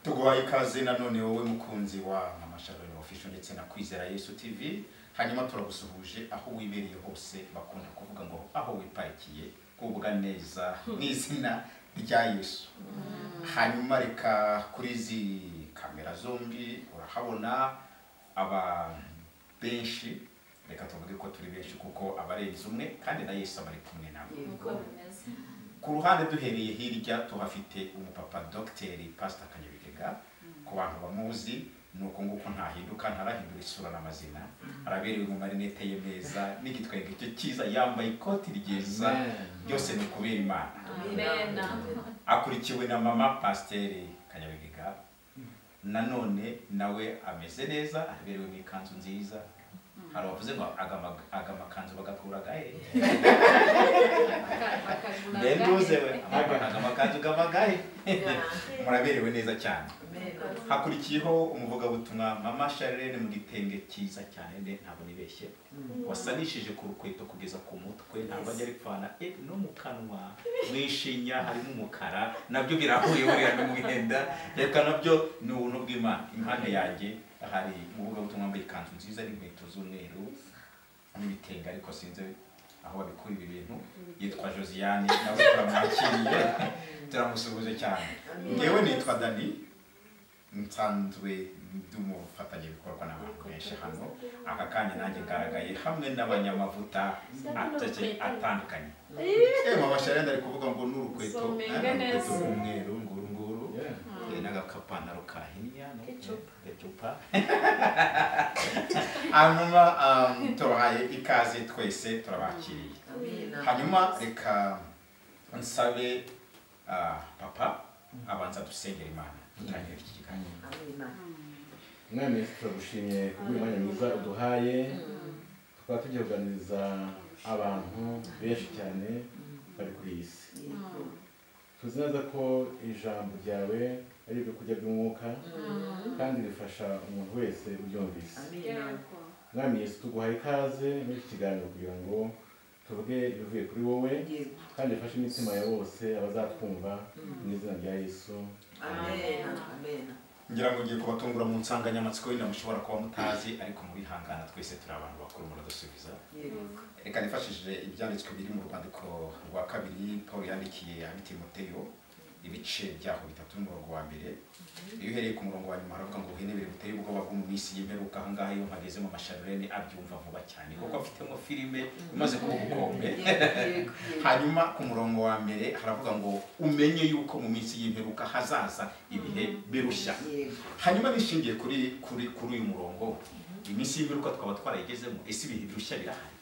duhaye ikaze nanone wowe mukunzi wa mama shalom official ndetse na kwizera yesu tv hanyuma turagusuhuje aho wibereye hose bakunda kuvuga ngo aho wipakiye kubwa neza mu izina rya yesu hanyuma reka kuri izi kamera zombi urahabona aba benshi reka tuvuge ko turi benshi kuko abarenze umwe kandi na yesu aba ari kumwe nawe Yego. ku ruhande duhereye hirya tuhafite umupapa dogiteri pasita kanyabigega ku bantu bamuzi ni uku nguko ntahinduka ntarahindura isura n'amazina araberewe mu marinete ye meza n'igitwenge cye cyiza yambaye ikoti ryiza byose ni ukubera imana Amen. akurikiwe na mama pasiteri kanyabigega nanone nawe ameze neza aberewe mu ikanzu nziza hari abavuze ngo agama agamakanzu bagakuragahe mbe nduze we agamakanzu gamagahe muraberewe neza cyane hakurikiyeho umuvugabutumwa mama sharene mu gitenge cyiza cyane nde ntabwo nibeshye wasanishije ku rukweto kugeza ku mutwe ntabwo ajya bipfana eh, no mu kanwa mu ishinya harimo umukara nabyo birahuye buriya no mu mwenda reka nabyo ni ubuntu bw'imana impande yanjye hari umuvugabutumwa wambaye ikanzu nziza n'inkweto z'umweru n'ibitenge ariko sinzi aho babikura ibi bintu yitwa josiane nawe turamwakiriye turamusuhuje cyane ngewe nitwa dani nsanzwe ndi umufatanyabikorwa n'abantu benshi hano aka kanya nanjye ngaragaye hamwe n'abanyamavuta atake- atandukanye yewe amashanyarazi ari kuvuga ngo ni urukweto Somega eh, ni urukweto neza. rw'umweru nguru nguru Yeah. eh, n'agakapantaro kahinnye no Kecupa. kecupa hanyuma um, tubahaye ikaze twese turabakiriye hanyuma reka nsabe ah, papa abanza dusengera imana dutangire iki kiganiro umwami yesu turagushimye kubw'umwanya mwiza uduhaye tukaba tugiye kuganiriza abantu benshi cyane bari kuri iyi si tuzi neza ko ijambo ryawe ari ibyo kurya by'umwuka kandi rifasha umuntu wese uryumvise umwami yesu tuguhaye ikaze muri iki kiganiro kugira ngo tuvuge ibivuye kuri wowe kandi rifashe imitima ya bose abazatwumva mu izina rya yesu ngira ngo ngiye kubatungura mu nsanganyamatsiko yenda mushobora kuba mutazi ariko mubihangana twese turi abantu bakuru muradusubiza reka nifashishije ibyanditswe biri mu rwandiko rwa kabiri paul yandikiye abitimoteyo ibice byaho bitatu n'umurongo wa mbere iyo uhereye ku murongo wa nyuma haravuga ngo uhenebere buteye ubwoba bwo mu minsi y'imperuka ahangaha iyo mpageze mu masharurene abyumva vuba cyane kuko afitemo filime imaze kuba ubukombe hanyuma ku murongo wa mbere haravuga ngo umenye yuko mu minsi y'imperuka hazaza ibihe birushya hanyuma bishingiye kuri kuri kuri uyu murongo iminsi y'imperuka twaba twarayigezemo ese ibihe birushya birahari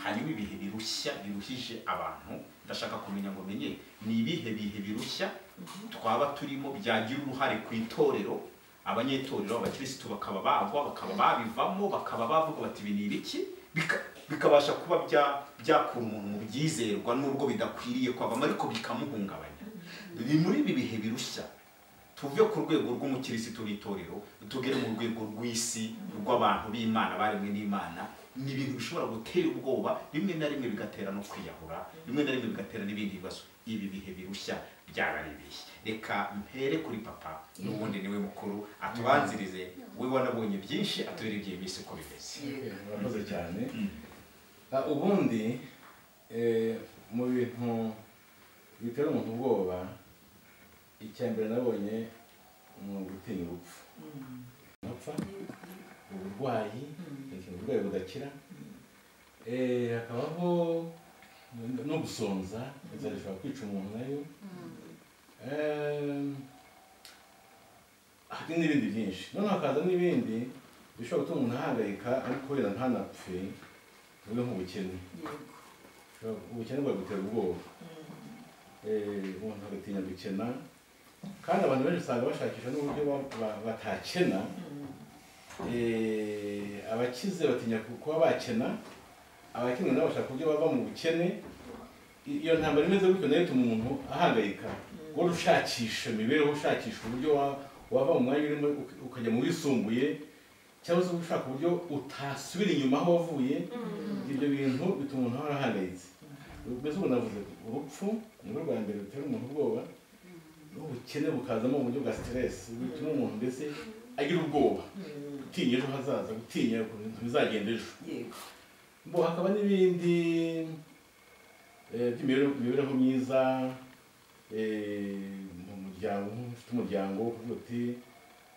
hanyuma ibihe birushya biruhije abantu ndashaka kumenya ngo menye ni ibihe bihe birushya twaba turimo byagira uruhare ku itorero abanyetorero abakirisitu bakaba bagwa bakaba babivamo bakaba bavuga bati ibi ni ibiki Bika- bikabasha kuba bya- byakura umuntu mu byizerwa nubwo bidakwiriye kwavamo ariko bikamuhungabanya ni muri ibi bihe birushya tuve ku rwego rw'umukirisitu w'itorero tugere mu rwego rw'isi rw'abantu b'imana baremwe n'imana ni ibintu bishobora gutera ubwoba rimwe na rimwe bigatera no kwiyahura rimwe na rimwe bigatera n'ibindi bibazo ibi bihe birushya byararebeye reka mpere kuri papa n'ubundi niwe mukuru atubanzirize we wanabonye byinshi atubere iby'iyi minsi uko bimeze murakoze cyane Mm. Ah, ubundi eh, mu bintu bitera umuntu ubwoba icya mbere nabonye ni ugutinya urupfu ntapfa uburwayi ni ikintu uburwayi budakira Eh, hakabaho no gusonza inzara ishobora kwica umuntu nayo Em, hari n'ibindi byinshi noneho hakaza n'ibindi bishobora gutuma umuntu ahangayika ariko wenda ntanapfe tuvuge nk'ubukene ubukene bwagutera ubwoba Eh, umuntu agatinya gukena kandi abantu benshi usanga bashakisha n'uburyo ba- ba- batakena Eh, abakize batinya ku- kuba bakena abakenwe nabo bashaka uburyo bava mu bukene I- iyo ntambara imeze gutyo nayo ituma umuntu ahangayika wowe ushakisha imibereho ushakisha uburyo wa- wava mu mwanya urimo uka- ukajya mu wisumbuye cyangwa se ushaka uburyo utasubira inyuma aho wavuye ibyo bintu bituma umuntu ahora ahangayitse mbese ubu navuze urupfu ni rwo rwa mbere rutera umuntu ubwoba ubukene bukazamo mu buryo bwa siteresi bituma umuntu mbese agira ubwoba gutinya ejo hazaza gutinya ukuntu bizagenda ejo yego bo hakaba n'ibindi eh, by'imibereho- imibereho myiza eh, mu muryango ufite umuryango uvuga uti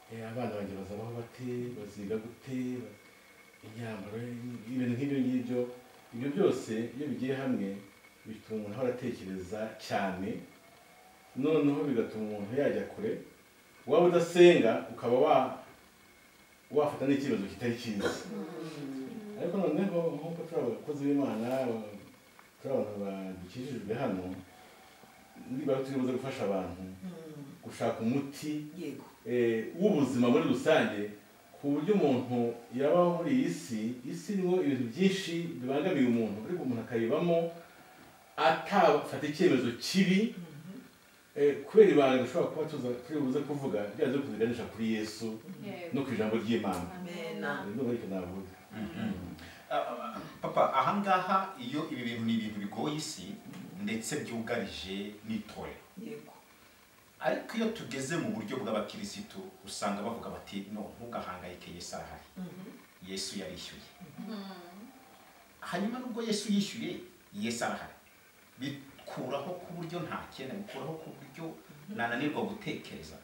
eh, abana banjye bazabaho bate baziga gute ba- imyambaro ibintu nk'ibyo ngibyo ibyo byose iyo bigiye hamwe bituma umuntu ahora atekereza cyane noneho bigatuma umuntu yajya kure waba udasenga ukaba wa wafata n'icyemezo kitari cyiza ariko noneho nk'uko turi abakozi b'imana turi abantu badukijijwe hano niba turi buze gufasha abantu gushaka umuti yego eh, w'ubuzima muri rusange ku buryo umuntu yabaho muri iyi si isi irimo ibintu byinshi bibangamiye umuntu ariko umuntu akayibamo atafata icyemezo kibi eh, kubera ibanga dushobora kuba tuza- turi buze kuvuga ryaje kuziganisha kuri yesu no ku ijambo ry'imana Amen. ni ariko navuga Ah, papa ahangaha iyo ibi bintu ni ibintu bigoye isi ndetse byugarije n'itorero yego ariko iyo tugeze mu buryo bw'abakirisitu usanga bavuga bati no ntugahangayike yesu arahari yesu yarishyuye hanyuma nubwo yesu yishyuye yesu arahari bikuraho ku buryo nta kenda bikuraho ku buryo nananirwa gutekereza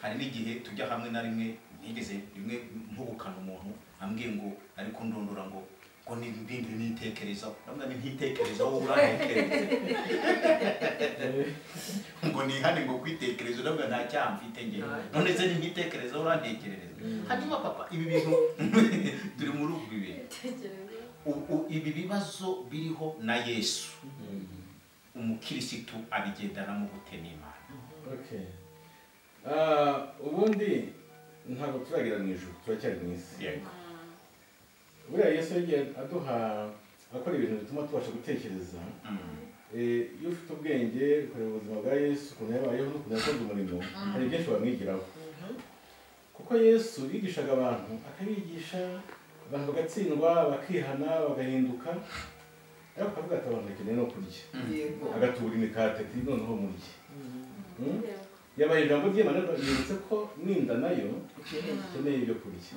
hari n'igihe tujya hamwe na rimwe nigeze rimwe mpubukana umuntu ambwiye ngo ariko ndundura ngo ngo nibindi nitekerezaho namwe ntitekerezaho wowe urantekereza ngo nihane ngo kwitekerezo nabwo nta cyaha mfite njye none se ntimwitekerezaho urantekerereza hanyuma papa ibi bintu turi muri ubu bibiri ubu ibi bibazo biriho na yesu umukirisitu abigendanamo gute n'imana Okay. Ah, ubundi ntabwo turagira mu ijuru turacyari mu isi yego buriya yesu yagiye aduha akora ibintu bituma tubasha gutekereza Mm. Eh, iyo ufite ubwenge ukareba ubuzima bwa yesu ukuntu yabayeho n'ukuntu yakoze umurimo hari byinshi wamwigiraho kuko yesu yigishaga abantu akabigisha abantu bagatsindwa bakihana bagahinduka ariko akavuga ati abantu bakeneye no kurya yego agatubura imikati ati noneho murye Mm? yabaye ijambo ry'imana yibutse ko n'inda nayo ukeneye ikeneye ibyo kurya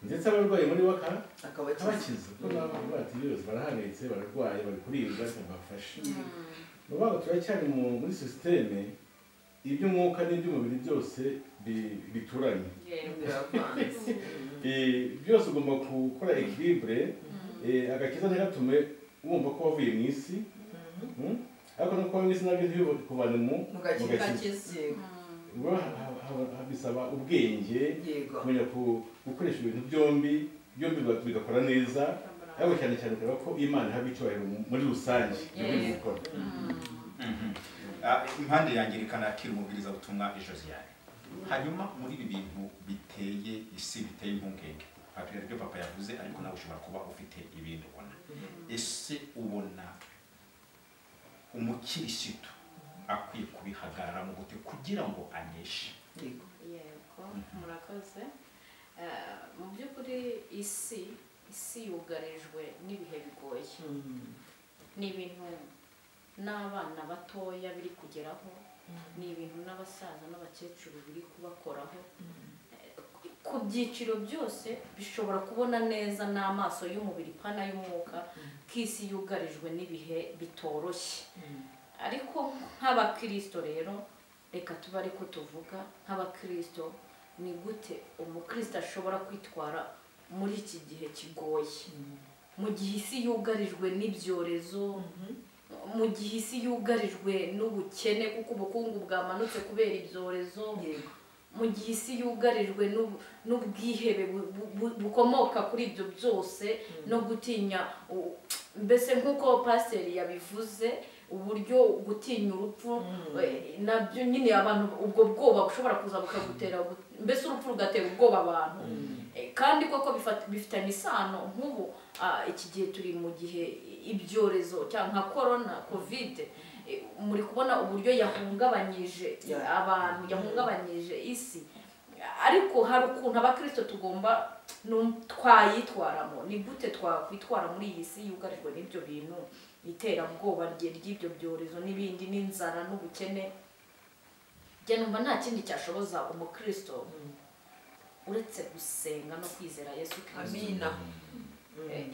ndetse abarwayi muri bo aka- akaba akabakiza kuko nabo barwaye virusi barahanitse bararwaye bari kuribwa ariko bafashe ni ukuvuga ngo turacyari mu- muri sisiteme iby'umwuka n'iby'umubiri byose bi- bituranye biravanze Eh, byose ugomba gukora ekiribure agakiza ntigatume wumva ko wavuye mu isi mm? ariko no kuba mu isi nabyo ntibikuvane mu mu gakiza yego Ubwo ha- ha- ha- bisaba ubwenge yego kumenya ku- gukoresha ibintu byombi byombi biba- bigakora neza ariko cyane cyane kureba ko imana ihabwa icyubahiro mu- muri rusange mu byo gukora Mhm. Ah, impande yanjye reka nakira umubwirizabutumwa josiyane hanyuma muri ibi bintu biteye isi biteye impungenge hari ibyo papa yavuze ariko nawe ushobora kuba ufite ibindi ubona ese ubona umukirisitu akwiye kubihagararamo gute kugira ngo aneshe yego yego murakoze Eh, mu by'ukuri isi isi yugarijwe n'ibihe bigoye ni ibintu n'abana batoya biri kugeraho ni ibintu n'abasaza n'abakecuru biri kubakoraho ku byiciro byose bishobora kubona neza n'amaso y'umubiri pana y'umwuka ko isi yugarijwe n'ibihe bitoroshye ariko nk'abakirisito rero reka tube ariko tuvuga nk'abakirisito ni gute umukirisito ashobora kwitwara muri iki gihe kigoye mu gihe isi yugarijwe n'ibyorezo mu gihe isi yugarijwe n'ubukene kuko ubukungu bwamanutse kubera ibyorezo yego mu gihe isi yugarijwe n'ubu- n'ubwihebe bu- bu- bu- bukomoka kuri ibyo byose no gutinya u- mbese nk'uko pasiteri yabivuze uburyo gutinya urupfu eh, nabyo nyine abantu ubwo bwoba bushobora kuza bukagutera gu- mbese urupfu rugatera ubwoba abantu Eh, kandi koko bifat- bifitanye isano nk'ubu ah, iki gihe turi mu gihe ibyorezo cyangwa nka korona kovide Eh, muri kubona uburyo yahungabanyije Yeah. abantu yahungabanyije isi ariko hari ukuntu abakirisito tugomba num- twayitwaramo ni gute twakwitwara muri iyi si yugarijwe n'ibyo bintu iterabwoba rye ry'ibyo byorezo n'ibindi n'inzara n'ubukene njye numva nta kindi cyashoboza umukristo uretse gusenga no kwizera yesu kirisito amina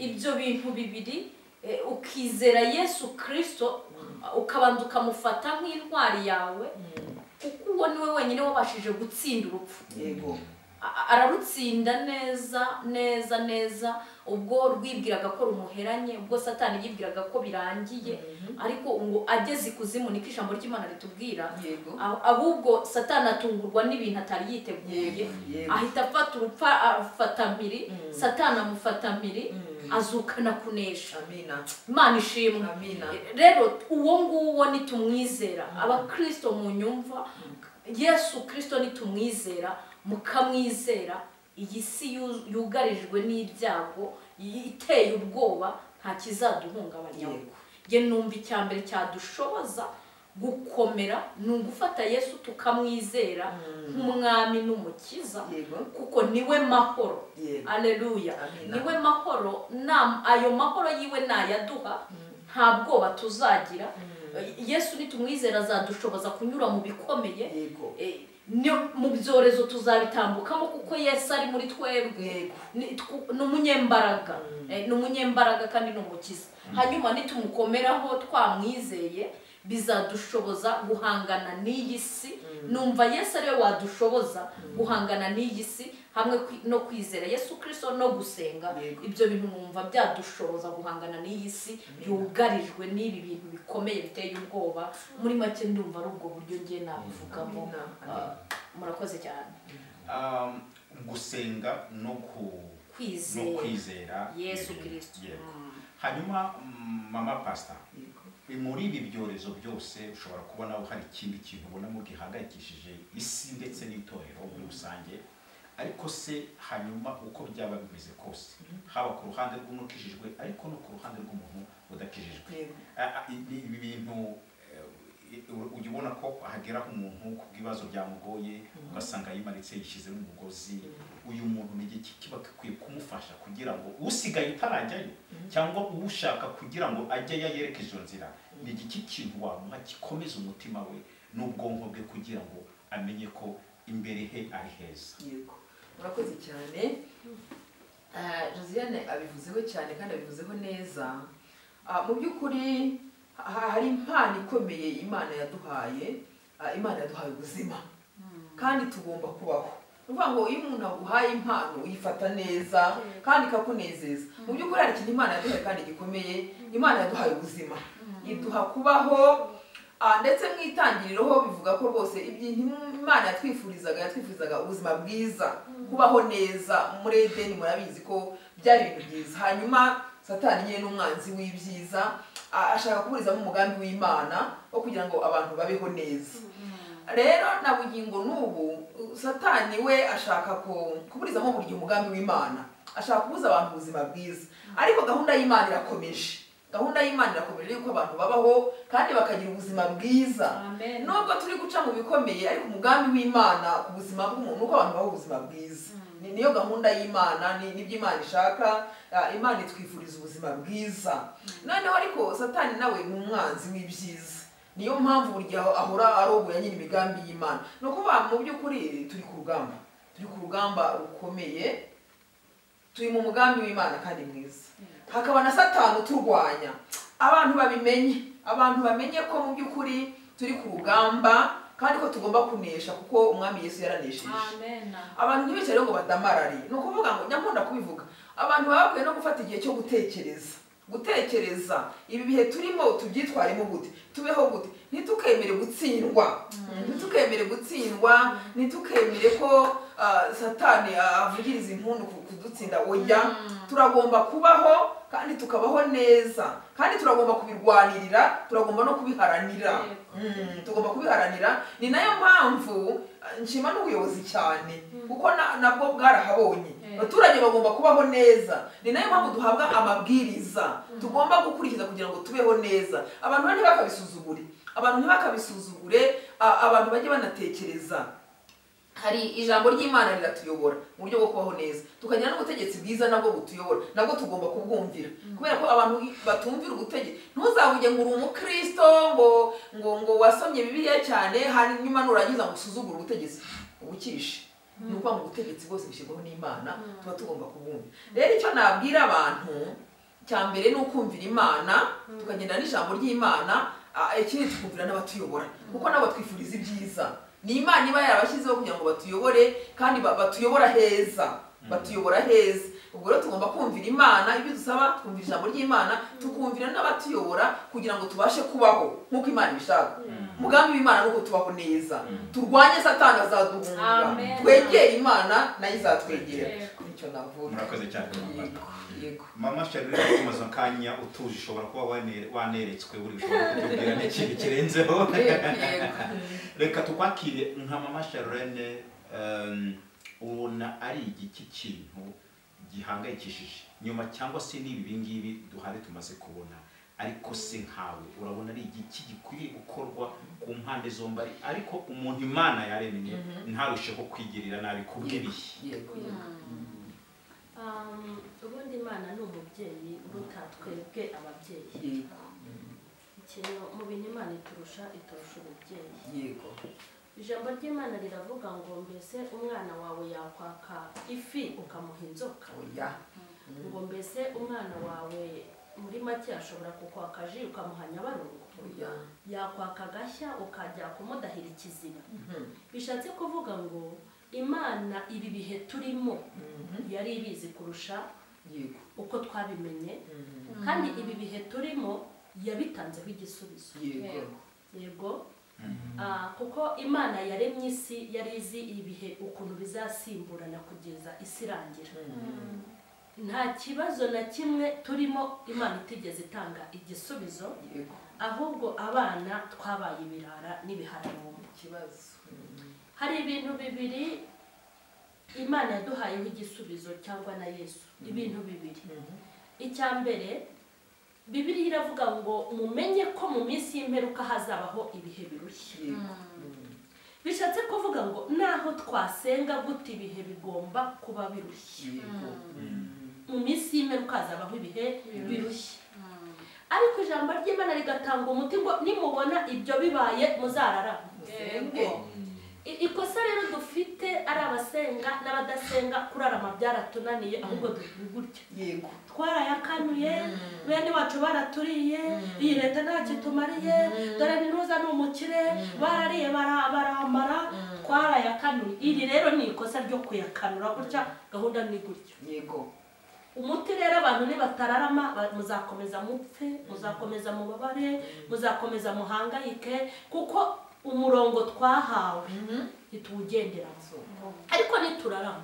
ibyo bintu bibiri eh, ukizera yesu kirisito ukabanza ukamufata nk'intwari yawe kuko uwo ni we wenyine wabashije gutsinda urupfu yego A- a- ararutsinda neza neza neza ubwo rwibwiraga ko rumuheranye ubwo satani yibwiraga ko birangiye ariko ngo ageze ikuzimu niko ijambo ry'imana ritubwira yego Ah- ahubwo satani atungurwa n'ibintu atari yiteguye yego yego ahita afata urupfa afata mpiri Mm. satani amufata mpiri Mm. azukana kunesha amina imana ishimwe amina rero uwo nguwo nitumwizera abakristo mu nyumva yesu kirisito nitumwizera mukamwizera iyi si yu- yugarijwe n'ibyago i- iteye ubwoba nta kizaduhungabanya Yego. ye numva icya mbere cyadushoboza gukomera ni ugufata yesu tukamwizera nk'umwami n'umukiza yego kuko niwe mahoro yego aleluya Amina. niwe mahoro nam- ayo mahoro yiwe nayaduha nta bwoba tuzagira yesu nitumwizera azadushoboza kunyura mu bikomeye yego Eh, ni- mu byorezo tuzabitambukamo kuko yesu ari muri twebwe Yego. Ni- twu- ni umunyembaraga Eh, ni umunyembaraga kandi ni umukiza hanyuma nitumukomeraho twamwizeye bizadushoboza guhangana n'iyi si numva yesu ariwe wadushoboza guhangana n'iyi si hamwe kwi- no kwizera yesu kirisito no gusenga Yego. ibyo bintu numva byadushoboza guhangana n'iyi si yugarijwe n'ibi bintu bikomeye biteye ubwoba muri make ndumva ari ubwo buryo ngiye nabivugamo Amina. Ah, murakoze cyane Um, gusenga no ku no kwizera kwizera yesu Yego. kirisito Yego. Mm. hanyuma mm, mama pastor yego muri ibi byorezo byose ushobora kubona hari ikindi kintu ubonamo gihangayikishije isi ndetse n'itorero muri rusange ariko se hanyuma uko byaba bimeze kose haba ku ruhande rw'umukijijwe ariko no ku ruhande rw'umuntu udakijijwe yego A- a- ibi ibi bintu eh, u- ujya ubona ko hageraho umuntu ku bw'ibibazo byamugoye ugasanga yimanitse yishyizemo umugozi uyu muntu ni iki kiba gikwiye kumufasha kugira ngo usigaye utarajyayo cyangwa uwushaka kugira ngo ajyeyo yerekeze iyo nzira ni iki kintu wamuha gikomeza umutima we n'ubwonko bwe kugira ngo amenye ko imbere he ari heza yego murakoze cyane Ah, josiane abivuzeho cyane kandi abivuzeho neza Ah, mu by'ukuri ha- hari impano ikomeye imana yaduhaye Ah, imana yaduhaye ubuzima kandi tugomba kubaho ni ukuvuga ngo iyo umuntu aguhaye impano uyifata neza kandi ikakunezeza mu by'ukuri hari ikintu imana yaduhaye kandi gikomeye imana yaduhaye ubuzima iduha kubaho Ah, ndetse mu itangiriro ho bivuga ko rwose ibintu imana yatwifurizaga yatwifurizaga ubuzima bwiza kubaho neza muri edeni murabizi ko byari ibintu byiza hanyuma satani nyine n'umwanzi w'ibyiza ah, ashaka kuburizamo umugambi w'imana wo kugira ngo abantu babeho neza rero na bugingo n'ubu satani we ashaka ku- kuburizamo buri gihe umugambi w'imana ashaka kubuza abantu ubuzima bwiza ariko gahunda y'imana irakomeje gahunda y'imana irakomeje yuko abantu babaho kandi bakagira ubuzima bwiza Amen. nubwo turi guca mu bikomeye ariko umugambi w'imana ku buzima bw'umuntu uko abantu babaho ubuzima bwiza Ni- niyo gahunda y'imana ni- nibyo imana ishaka ah, imana itwifuriza ubuzima bwiza noneho ariko satani nawe ni umwanzi w'ibyiza niyo mpamvu buri gihe ahora arogoya nyine imigambi y'imana ni ukuvuga mu by'ukuri turi ku rugamba turi ku rugamba rukomeye turi mu mugambi w'imana kandi mwiza hakaba na satani uturwanya abantu babimenye abantu bamenye ko mu by'ukuri turi ku rugamba kandi ko tugomba kunesha kuko umwami yesu yaranesheje amen abantu ntibicare ngo badamarare ni ukuvuga ngo nyakunda kubivuga abantu baba bakwiye no gufata igihe cyo gutekereza gutekereza ibi bihe turimo tubyitwaremo gute tubeho gute ntitukemere gutsindwa ntitukemere gutsindwa ntitukemere ko ah, satani ah, avugiriza impundu ku- kudutsinda oya turagomba kubaho kandi tukabaho neza kandi turagomba kubirwanirira turagomba no kubiharanira Yego. Mm, tugomba kubiharanira ni nayo mpamvu eh, nshima n'ubuyobozi cyane kuko na- nabwo bwarahabonye Eh. abaturage bagomba kubaho neza ni nayo mpamvu duhabwa amabwiriza tugomba gukurikiza kugira ngo tubeho neza abantu ntibakabisuzugure abantu ntibakabisuzugure a- abantu bajye banatekereza hari ijambo ry'imana riratuyobora mu buryo bwo kubaho neza tukagira n'ubutegetsi bwiza nabwo butuyobora nabwo tugomba kubwumvira kubera ko abantu batumvira ubutegetsi ntuzavuge ngo uri umukristo ngo ngo ngo wasomye bibiliya cyane hanyuma nurangiza ngo usuzugure ubutegetsi ubukishe ni ukuvuga ngo ubutegetsi bwose bushyirwaho n'imana tuba tugomba kubwumvira rero icyo nabwira abantu cya mbere ni ukumvira imana tukagenda n'ijambo ry'imana ah, ikindi tukumvira n'abatuyobora kuko nabo twifuriza ibyiza ni imana iba yarabashyizeho kugira ngo batuyobore kandi ba- batuyobora heza batuyobora heza ubwo rero tugomba kumvira imana ibyo dusaba twumvira ijambo ry'imana tukumvira n'abatuyobora kugira ngo tubashe kubaho nk'uko imana ibishaka umugambi w'imana ni uko tubaho neza turwanye satani azaduhunga Amen. twegere imana nayo izatwegera Yego. nicyo navuga murakoze cyane yego yego mama shari rero umaze akanya utuje ushobora kuba wane- waneretswe buri ushobora kutubwira n'ikintu kirenzeho yego yego reka tukwakire nka mama sharlene em, ubona ari igiki kintu gihangayikishije nyuma cyangwa se n'ibi bingibi duhari tumaze kubona ariko se nkawe urabona ari igiki gikwiriye gukorwa ku mpande zombi ari- ariko umuntu imana yaremye ntarusheho kwigirira nabi kubw'ibihe yego yego Um, ubundi imana ni umubyeyi uruta twebwe ababyeyi yego ikintu mu bintu imana iturusha iturusha umubyeyi yego ijambo ry'imana riravuga ngo mbese umwana wawe yakwaka ifi ukamuha inzoka oya ngo mbese umwana wawe muri make ashobora kukwaka ji ukamuha nyabarongo oya yakwaka agashya ukajya kumudahira ikiziba Mhm. bishatse kuvuga ngo imana ibi bihe turimo yari ibizi kurusha yego uko twabimenye Mhm. kandi ibi bihe turimo yabitanzeho igisubizo yego yego Ah, kuko imana yaremye isi yari izi ibihe ukuntu bizasimburana kugeza isi irangira nta kibazo na kimwe turimo imana itigeze itanga igisubizo yego ahubwo abana twabaye ibirara n'ibihararumba ikibazo hari ibintu bibiri imana yaduhayeho igisubizo cyangwa na yesu ibintu bibiri icya mbere bibiriya iravuga ngo mumenye ko mu minsi y'imperuka hazabaho ibihe birushya yego bishatse kuvuga ngo naho twasenga gute ibihe bigomba kuba birushya yego mu minsi y'imperuka hazabaho ibihe birushya ariko ijambo ry'imana rigatanga umuti ngo nimubona ibyo bibaye muzararama musenge I- ikosa rero dufite ari abasenga n'abadasenga kurarama byaratunaniye ahubwo duhura gutya yego twarayakanuye bene wacu baraturiye iyi leta ntacyo itumariye dore n'intuza ni umukire barariye bara- baramara twarayakanuye iri rero ni ikosa ryo kuyakanura gutya gahunda ni gutya yego umuti rero abantu nibatararama ba- muzakomeza mupfe muzakomeza mubabare muzakomeza muhangayike kuko umurongo twahawe ntituwugenderamo so ariko niturarama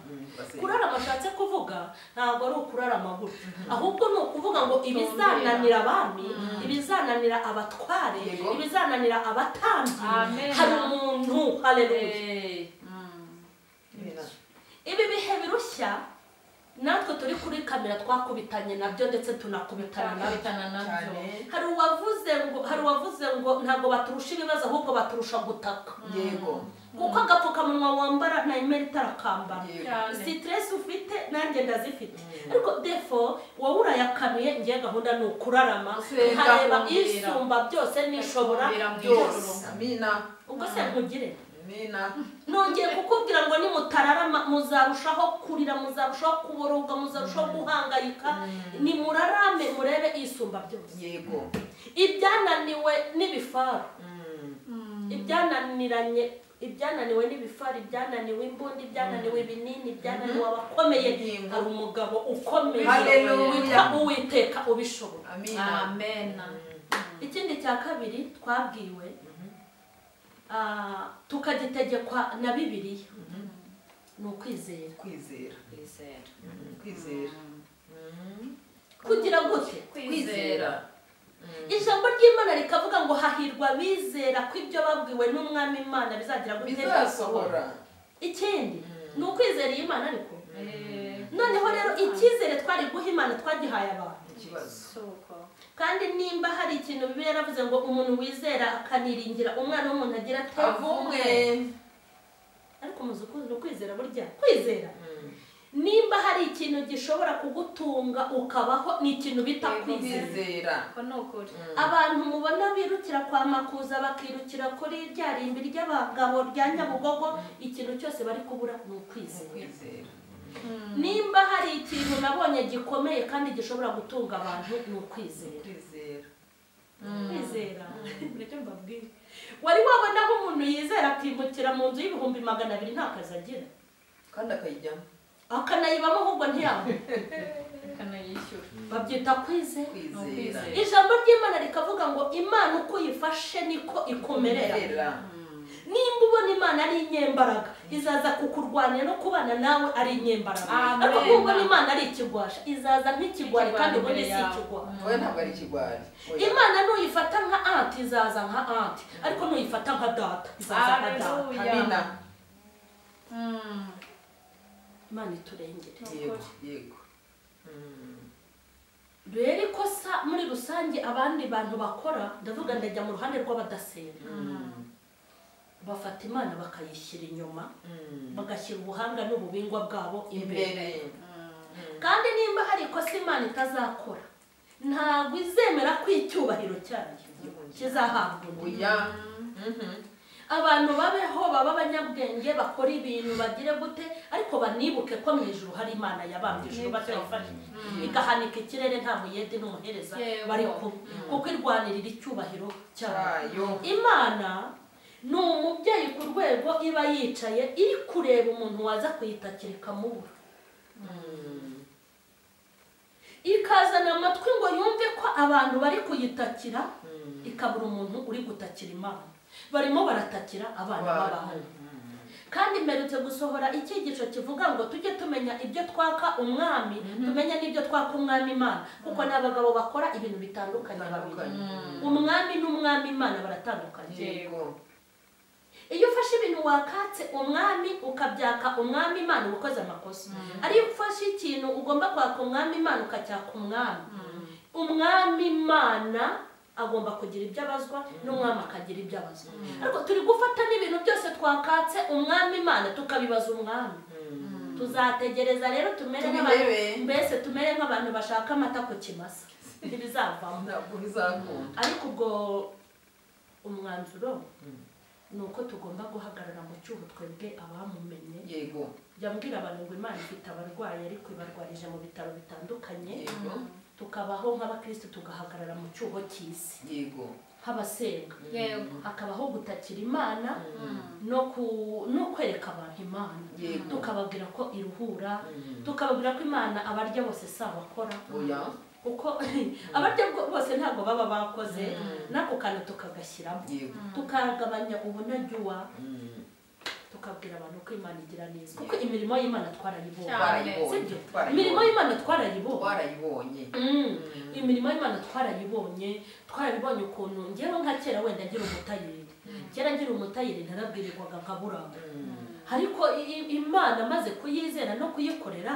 kurarama ashatse kuvuga ntabwo ari ukurarama gutya ahubwo ni ukuvuga ngo ibizananira abami ibizananira abatware Yego. ibizananira abatambyi Amen. hari umuntu hareruye ibi bihe birushya natwe turi kuri kamera twakubitanye nabyo ndetse tunakubitana nabyo hari uwavuze ngo hari uwavuze ngo ntabwo baturusha ibibazo ahubwo baturusha gutaka yego kuko agapfukamunwa wambara nta imeri itarakambara yego sitiresi ufite nanjye ndazifite ariko defo wowe urayakanuye njye gahunda ni ukurarama Usenga, nkareba kumvira. isumba byose n'ishobora Kumvira byose byose. amina ubwo se nkugire amina nongeye kukubwira ngo nimutararama muzarushaho kurira muzarushaho kuboroga muzarushaho guhangayika nimurarame murebe isumba byose yego ibyananiwe n'ibifaru Mm. ibyananiranye ibyananiwe n'ibifari ibyananiwe imbunda ibyananiwe ibinini ibyananiwe abakomeye Ingingo. hari umugabo ukomeye Hallelujah. witwa uwiteka ubishobora amina ikindi cya kabiri twabwiwe ah, tukagitegekwa na bibiliya ni ukwizera kwizera kwizera kugira gute kwizera ijambo ry'imana rikavuga ngo hahirwa bizera ko ibyo babwiwe n'umwami imana bizagira gute bizasohora ikindi ni ukwizera iyi mana ariko Eh, noneho rero icyizere twari guha imana twagihaye abantu ikibazo suko kandi nimba hari ikintu bibiliya yaravuze ngo umuntu wizera akaniringira umwana w'umuntu agira ate avumwe ariko muzi uku- ni ukwizera burya kwizera nimba hari ikintu gishobora kugutunga ukabaho ni ikintu bita Yego, kwizera kwizera ko ni ukuri abantu mubona birukira kwa makuza bakirukira kuri rya rimbi ry'abagabo rya nyabugogo ikintu cyose bari kubura ni ukwizera kwizera nimba hari ikintu nabonye gikomeye kandi gishobora gutunga abantu ni ukwizera kwizera kwizera buryo mbabwira wari wabona aho umuntu yizera akimukira mu nzu y'ibihumbi magana abiri nta kazi agira kandi akayijyamo akanayibamo ahubwo ntiyabone akanayishyura babyita kwizera kwizera Ni ijambo ry'imana rikavuga ngo imana uko uyifashe niko ikumerera Kwizera. nimba ubona imana ari inyembaraga izaza kukurwanya no kubana nawe ari inyembaraga Amen. ariko kuba ubona imana ari ikigwasha izaza nk'ikigwari Ikigwari kandi imbere ubundi si yawe. ikigwari wowe ntabwo ari ikigwari Oya. imana nuyifata nka anti izaza nka anti ariko nuyifata nka data izaza nka data Hallelujah. amina Mm. imana iturengere yego yego rero ko sa muri rusange abandi bantu bakora ndavuga ndajya mu ruhande rw'abadasenga bafata imana bakayishyira inyuma bagashyira ubuhanga n'ububingwa bwabo imbere imbere kandi nimba hari ikosa imana itazakora ntabwo izemera ko icyubahiro cyayo kizahabwa undi oya abantu babeho baba abanyabwenge bakora ibintu bagire gute ariko banibuke ko mu ijuru hari imana yabambye ijuru batayifashije igahanika ikirere nta muyede n'umuhereza Yego. bari kumwe kuko irwanirira icyubahiro cyayo cyayo imana ni umubyeyi ku rwego iba yicaye iri kureba umuntu waza kuyitakira ikamubura ikazana amatwi ngo yumve ko abantu bari kuyitakira ikabura umuntu uri gutakira imana barimo baratakira abana b'abantu kandi mperutse gusohora icyigisho kivuga ngo tujye tumenya ibyo twaka umwami tumenye n'ibyo twaka umwami imana kuko ni abagabo bakora ibintu bitandukanye babiri Bitandukanye. umwami n'umwami imana baratandukanye yego iyo ufashe ibintu wakatse umwami ukabyaka umwami imana uba ukoze amakosa ariyo ufashe ikintu ugomba kwaka umwami imana ukacyaka umwami umwami imana agomba kugira ibyo abazwa n'umwami akagira ibyo abazwa ariko turi gufata n'ibintu byose twakatse umwami imana tukabibaza umwami tuzategereza rero tumere nk'abantu Tubirebe. mbese tumere nk'abantu bashaka amata ku kimasa ntibizavamo ntabwo bizakunda ariko ubwo umwanzuro ni uko tugomba guhagarara mu cyuho twebwe abamumenye yego jya mbwira abantu ngo imana ifite abarwayi ariko ibarwarije mu bitaro bitandukanye yego tukabaho nk'abakirisitu tugahagarara mu cyuho cy'isi yego nk'abasenga Yego. hakabaho gutakira imana no ku- no kwereka abantu imana Yego. tukababwira ko iruhura Mm. tukababwira ko imana abarya bose si abakora oya kuko abarya bwo- bose ntabwo baba bakoze n'ako kantu tukagashyiramo yego tukagabanya ubunajyuwa Mm. tukabwira abantu ko imana igira neza kuko imirimo y'imana twarayibonye Twarayibonye, sibyo twarayibonye. imirimo y'imana twarayibonye twarayibonye Mm. imirimo y'imana twarayibonye twarabibonye ukuntu ngewe nka kera wenda ngira umutayeri kera ngira umutayeri ntarabwirirwaga nkaburanga ariko i- i- imana amaze kuyizera no kuyikorera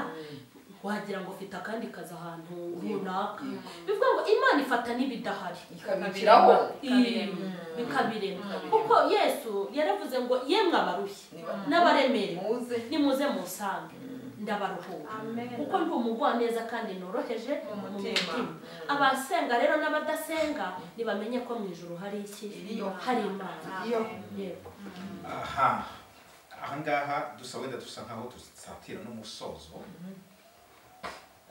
wagira ngo ufite akandi kazi ahantu runaka Yego. bivuga ngo imana ifata n'ibidahari ikabiciraho Ikabirema. Mm. ikabirema kuko yesu yaravuze ngo yemwe abarushye Niba- n'abaremerewe muze nimuze musange ndabaruhura Amen. kuko ndi umugwaneza kandi noroheje mu mutima. mutima abasenga rero n'abadasenga nibamenye ko mu ijoro hari iki Iriyo. hari imana iyo yego aha ahangaha dusa wenda dusa nkaho dusatira n'umusozo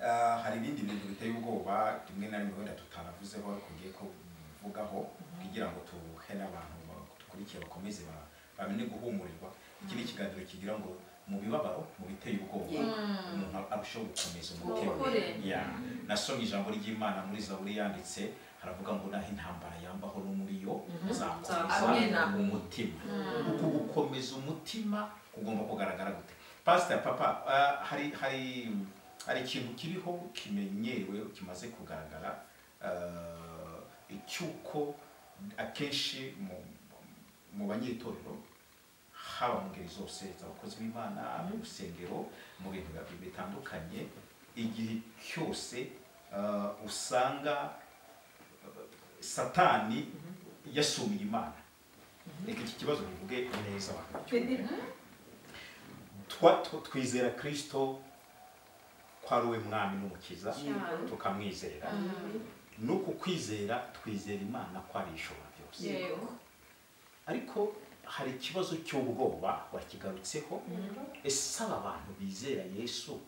Ah, hari ibindi bintu biteye ubwoba rimwe na rimwe wenda tutanavuzeho ariko ngiye kuvugaho kugira ngo tuhe n'abantu bakurikiye bakomeze ba- bamenye guhumurirwa iki ni ikiganiro kigira ngo mu bibabaro mu biteye ubwoba Yego. umuntu arushaho gukomeza Ukuri. umutima Ya. nasomye ijambo ry'imana muri zaburi yanditse haravuga ngo naho intambara yambaho no muri yo Amena. uzakomeza umutima uku gukomeza umutima kugomba kugaragara gute pasita papa ah, hari hari hari ikintu kiriho kimenyerewe kimaze kugaragara ah, cy'uko akenshi mu mu banyitorero haba mu ngeri zose z'abakozi b'imana mu rusengero mu bintu bitandukanye igihe cyose ah, usanga satani yasumiye imana reka iki kibazo bivuge neza abantu bacyumve. twa- tw- twizera kirisito ko ari we mwami n'umukiza cyane tukamwizera nuko kwizera twizera imana ko ari ishobora byose yego ariko hari ikibazo cy'ubwoba wakigarutseho ese aba bantu bizera yesu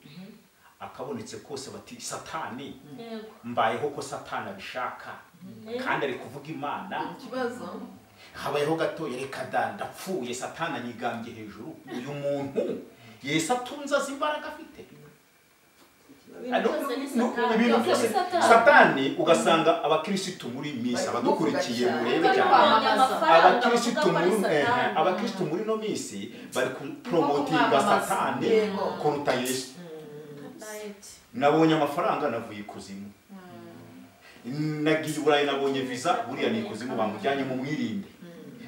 akabonetse kose bati satani yego mbayeho ko satani abishaka kandi ari kuvuga imana ikibazo habayeho gato reka da ndapfuye satani anyigambye hejuru uyu muntu yesu atunze azi imbaraga afite ibintu byose ni No, no, satani ibintu byose byose ni satani satani ugasanga abakirisitu muri minsi Bari abadukurikiye kuvuga cyane. murebe Kuko cyane bamamaza amafaranga bavuga abakirisitu ko ari muri eh, satani abakirisitu muri ino minsi bari Ni kupromotinga nko kumwamamaza. satani Yego. kuruta yesu dayeti nabonye amafaranga navuye ikuzimu nagiye i burayi nabonye visa buriya ni ikuzimu bamujyanye mu mwirinde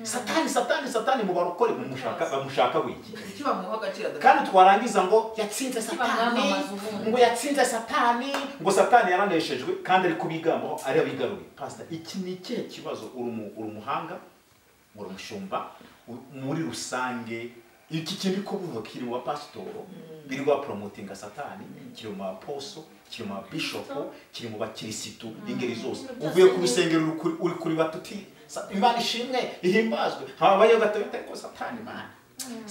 satani satani satani mu barokore bamushaka bamushaka wiki icyo bamuha agaciro adafite kandi twarangiza ngo yatsinze satani bamwamamaza ubundi. ngo yatsinze satani ngo satani yaraneshejwe kandi ari kubigambaho ari abigaruye pasita iki ni ikihe kibazo uri umu- uri umuhanga uri umushumba u- muri rusange iki kiri kuvuga kiri mu bapasitoro biri baporomotinga satani kiri mu baposo kiri mu babishopu kiri mu bakirisitu ingeri zose Ibintu byose uvuye ku ni- rusengero uri kuri- uri kuri batuti sa- imana ishimwe ihimbazwe habayeho gato bitari ko satani imana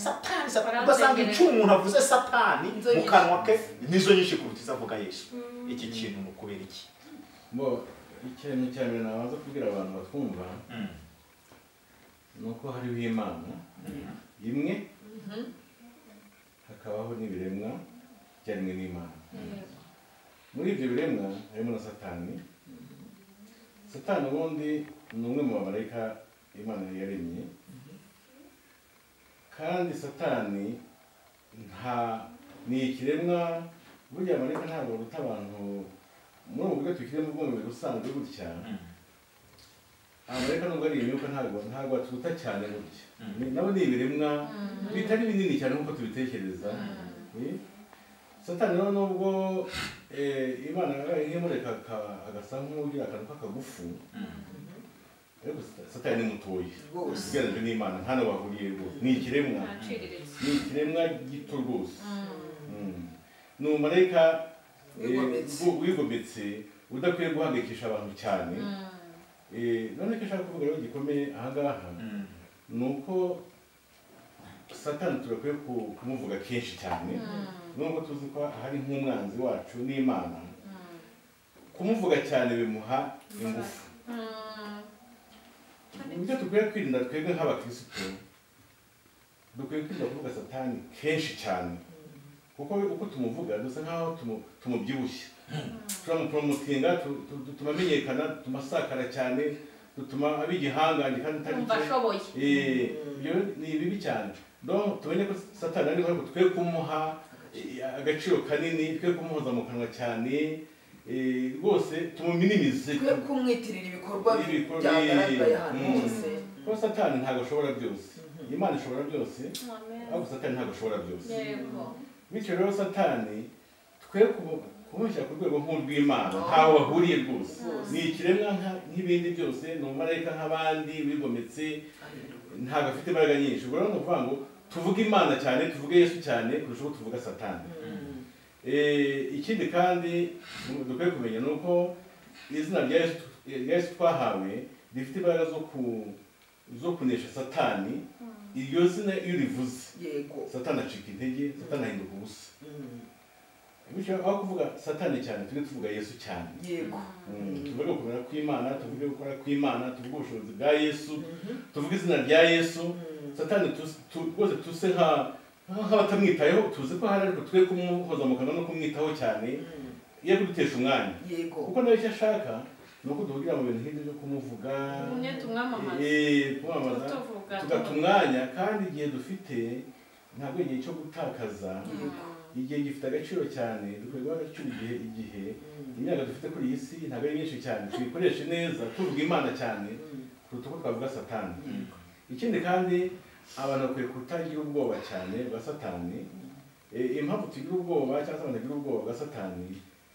satani satani ugasanga Baransezereje. icyo umuntu avuze satani Inzo mu kanwa ke nizo nyinshi kuruta izo avuga yesu iki kintu ni ukubera iki Mbo, ikintu cya mbere nabanza kubwira abantu batwumva ni uko hariho imana imwe hakabaho n'ibiremwa byaremwe n'imana muri ibyo biremwa harimo na satani satani ubundi ni umwe mu bamarayika imana yaremye kandi satani nta ni ikiremwa burya amarayika ntabwo aruta abantu muri ubu buryo tukiri mu bwumubiri busanzwe gutya amarayika nubwo ari imyuka ntabwo ntabwo atuta cyane gutya Ni- nabo ni ibiremwa bitari binini cyane nk'uko tubitekereza Eh? satani rero nubwo eh, imana yabaye nk'imureka aka- agasa nk'ugira akantu k'akagufu ariko Sata- satani ni mutoya Rwose. ugereranyije n'imana nta n'aho bahuriye rwose ni ikiremwa ntaciriritse ni ikiremwa gito rwose Mm. ni umumarayika eh, Wigometse. wu- wigometse udakwiye guhangayikisha abantu cyane Eh, none icyo ushaka kuvuga rero gikomeye ahangaha ni uko satani tugakwiye ku- kumuvuga kenshi cyane nubwo tuzi ko hari nk'umwanzi wacu n'imana kumuvuga cyane bimuha ingufu ibyo dukwiye kwirinda twebwe nk'abakirisitu dukwiye kwirinda kuvuga satani kenshi cyane kuko uko tumuvuga dusa nkaho tumu- tumubyibushye turamuporomotinga tu- tu- tu- tumamenyekana tumasakara cyane dutuma aba igihangange kandi atari kumva cyo. ashoboye Eh, ibyo ni bibi cyane donc tumenye ko satani ariho ariko twe kumuha eh, agaciro kanini twe kumuhoza mu kanwa cyane eh, rwose tumuminimize twe kumwitirira ibikorwa Ibikorwa- byagaragaye ahantu Mm. hose kuko satani ntabwo ashobora byose imana ishobora byose ariko satani ntabwo ashobora byose yego bityo rero satani twe kumu- kumushyira ku rwego nk'urw'imana ntaho bahuriye rwose ni ikiremwa nka- nk'ibindi byose ni umumarayika nk'abandi wigometse ntabwo afite imbaraga nyinshi ubwo rero ni ukuvuga ngo tuvuge imana cyane tuvuge yesu cyane kurusha uko tuvuga satani Eh, ikindi kandi mu- dukwiye kumenya ni uko izina rya yesu rya yesu twahawe rifite imbaraga zo ku zo kunesha satani iryo zina iyo rivuze yego satani acika intege satani ahinduka ubusa bityo aho kuvuga satani cyane tujye tuvuga yesu cyane yego Mm, tuvuge ukumera kw'imana tuvuge gukora kw'imana tuvuge ubushobozi bwa yesu tuvuge izina rya yesu satani tuzi- tu- rwose tuse nka nk'abatamwitayeho tuzi ko hari ariko twe kumuhoza mu kanwa no kumwitaho cyane iyo kudutesha umwanya yego kuko nawe icyo ashaka ni uko duhugira mu bintu nk'ibyo byo kumuvuga umwe tumwamamaza eh, kumwamamaza tuvuga tugata umwanya kandi igihe dufite ntabwo igihe cyo gutakaza igihe gifite agaciro cyane dukwiye guha agaciro igihe igihe imyaka dufite kuri iyi si ntabwo ari myinshi cyane tuyikoreshe neza tuvuga imana cyane kuruta uko twavuga satani ikindi kandi abantu bakwiye kutagira ubwoba cyane bwa satani Eh, impamvu tugira ubwoba cyangwa se abantu bagira ubwoba bwa satani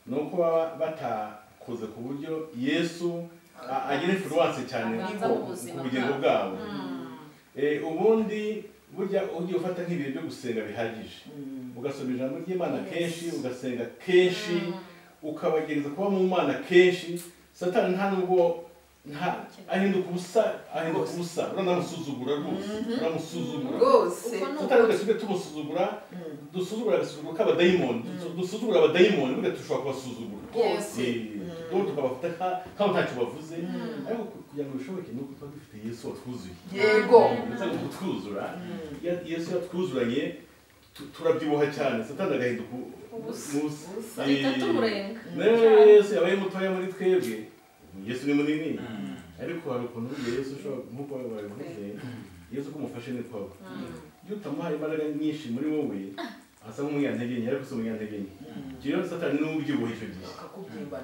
ni uko baba batakoze ku buryo yesu a- agira influence cyane Abanza ku mu buzima ku bugingo bwabo. bwabo Eh, ubundi burya ugiye ufata nk'ibihe byo gusenga bihagije Mm. ugasoma ijambo ry'imana Yes. kenshi ugasenga kenshi ukabagereza kuba mu mana kenshi satani nta nubwo nta ahinduka ubusa ahinduka Rwose. ubusa uranamusuzugura rwose uramusuzugura rwose Uko ni satani ugasiga tumusuzugura Mm. dusuzugura agasuzuguro k'abadayimoni dusu- dusuzugura abadayimoni burya dushobora kubasuzugura rwose Eh, dore tukabafata nka- nk'aho ntacyo bavuze ariko kugira ngo bishoboke ni uko tuba dufite yesu watwuzuye yego ndetse ngo kutwuzura Mm. Ya- yesu yatwuzuranye tu- turabyibuha cyane satani agahinduka Ubusa. ubusa Ubusa. Eh, ahita tumurenga rero yesu yabaye mutoya muri twebwe yesu ni munini ariko hari ukuntu burya yesu ushobora nk'uko wabivuze yesu ko umufashe ni kwawe iyo utamuhaye imbaraga nyinshi muri wowe asa nk'umunyantegenye ariko si umunyantegenye icyo rero satani niwe ubyibuha icyo gihe akakubyimba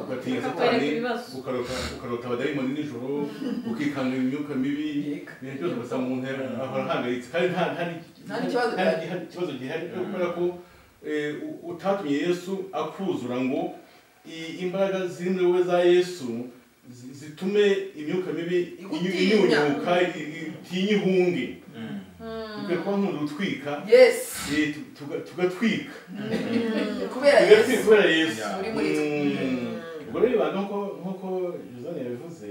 ukatinya Akakwereka satani ibibazo. ukarota ukarota abadayimoni nijoro ukikanga imyuka mibi Yego. ibintu byose ugasanga umuntu yara- ahora ahangayitse kandi nta nta ni- Nta n'ikibazo nta gihari. n'igiha- ikibazo gihari kubera ko eh, u- utatumye yesu akuzura ngo i- imbaraga ziri muri wowe za yesu zi- zitume imyuka mibi inyu- Igutinya. inyunyuka itinye ihunge ukwiye kuba nk'umuntu utwika yes eh, tu- tuga- tugatwika kubera tugatwika yesu kubera yesu Uri muri twe. Mm. ubwo rero ibanga nkuko- nkuko josane yabivuze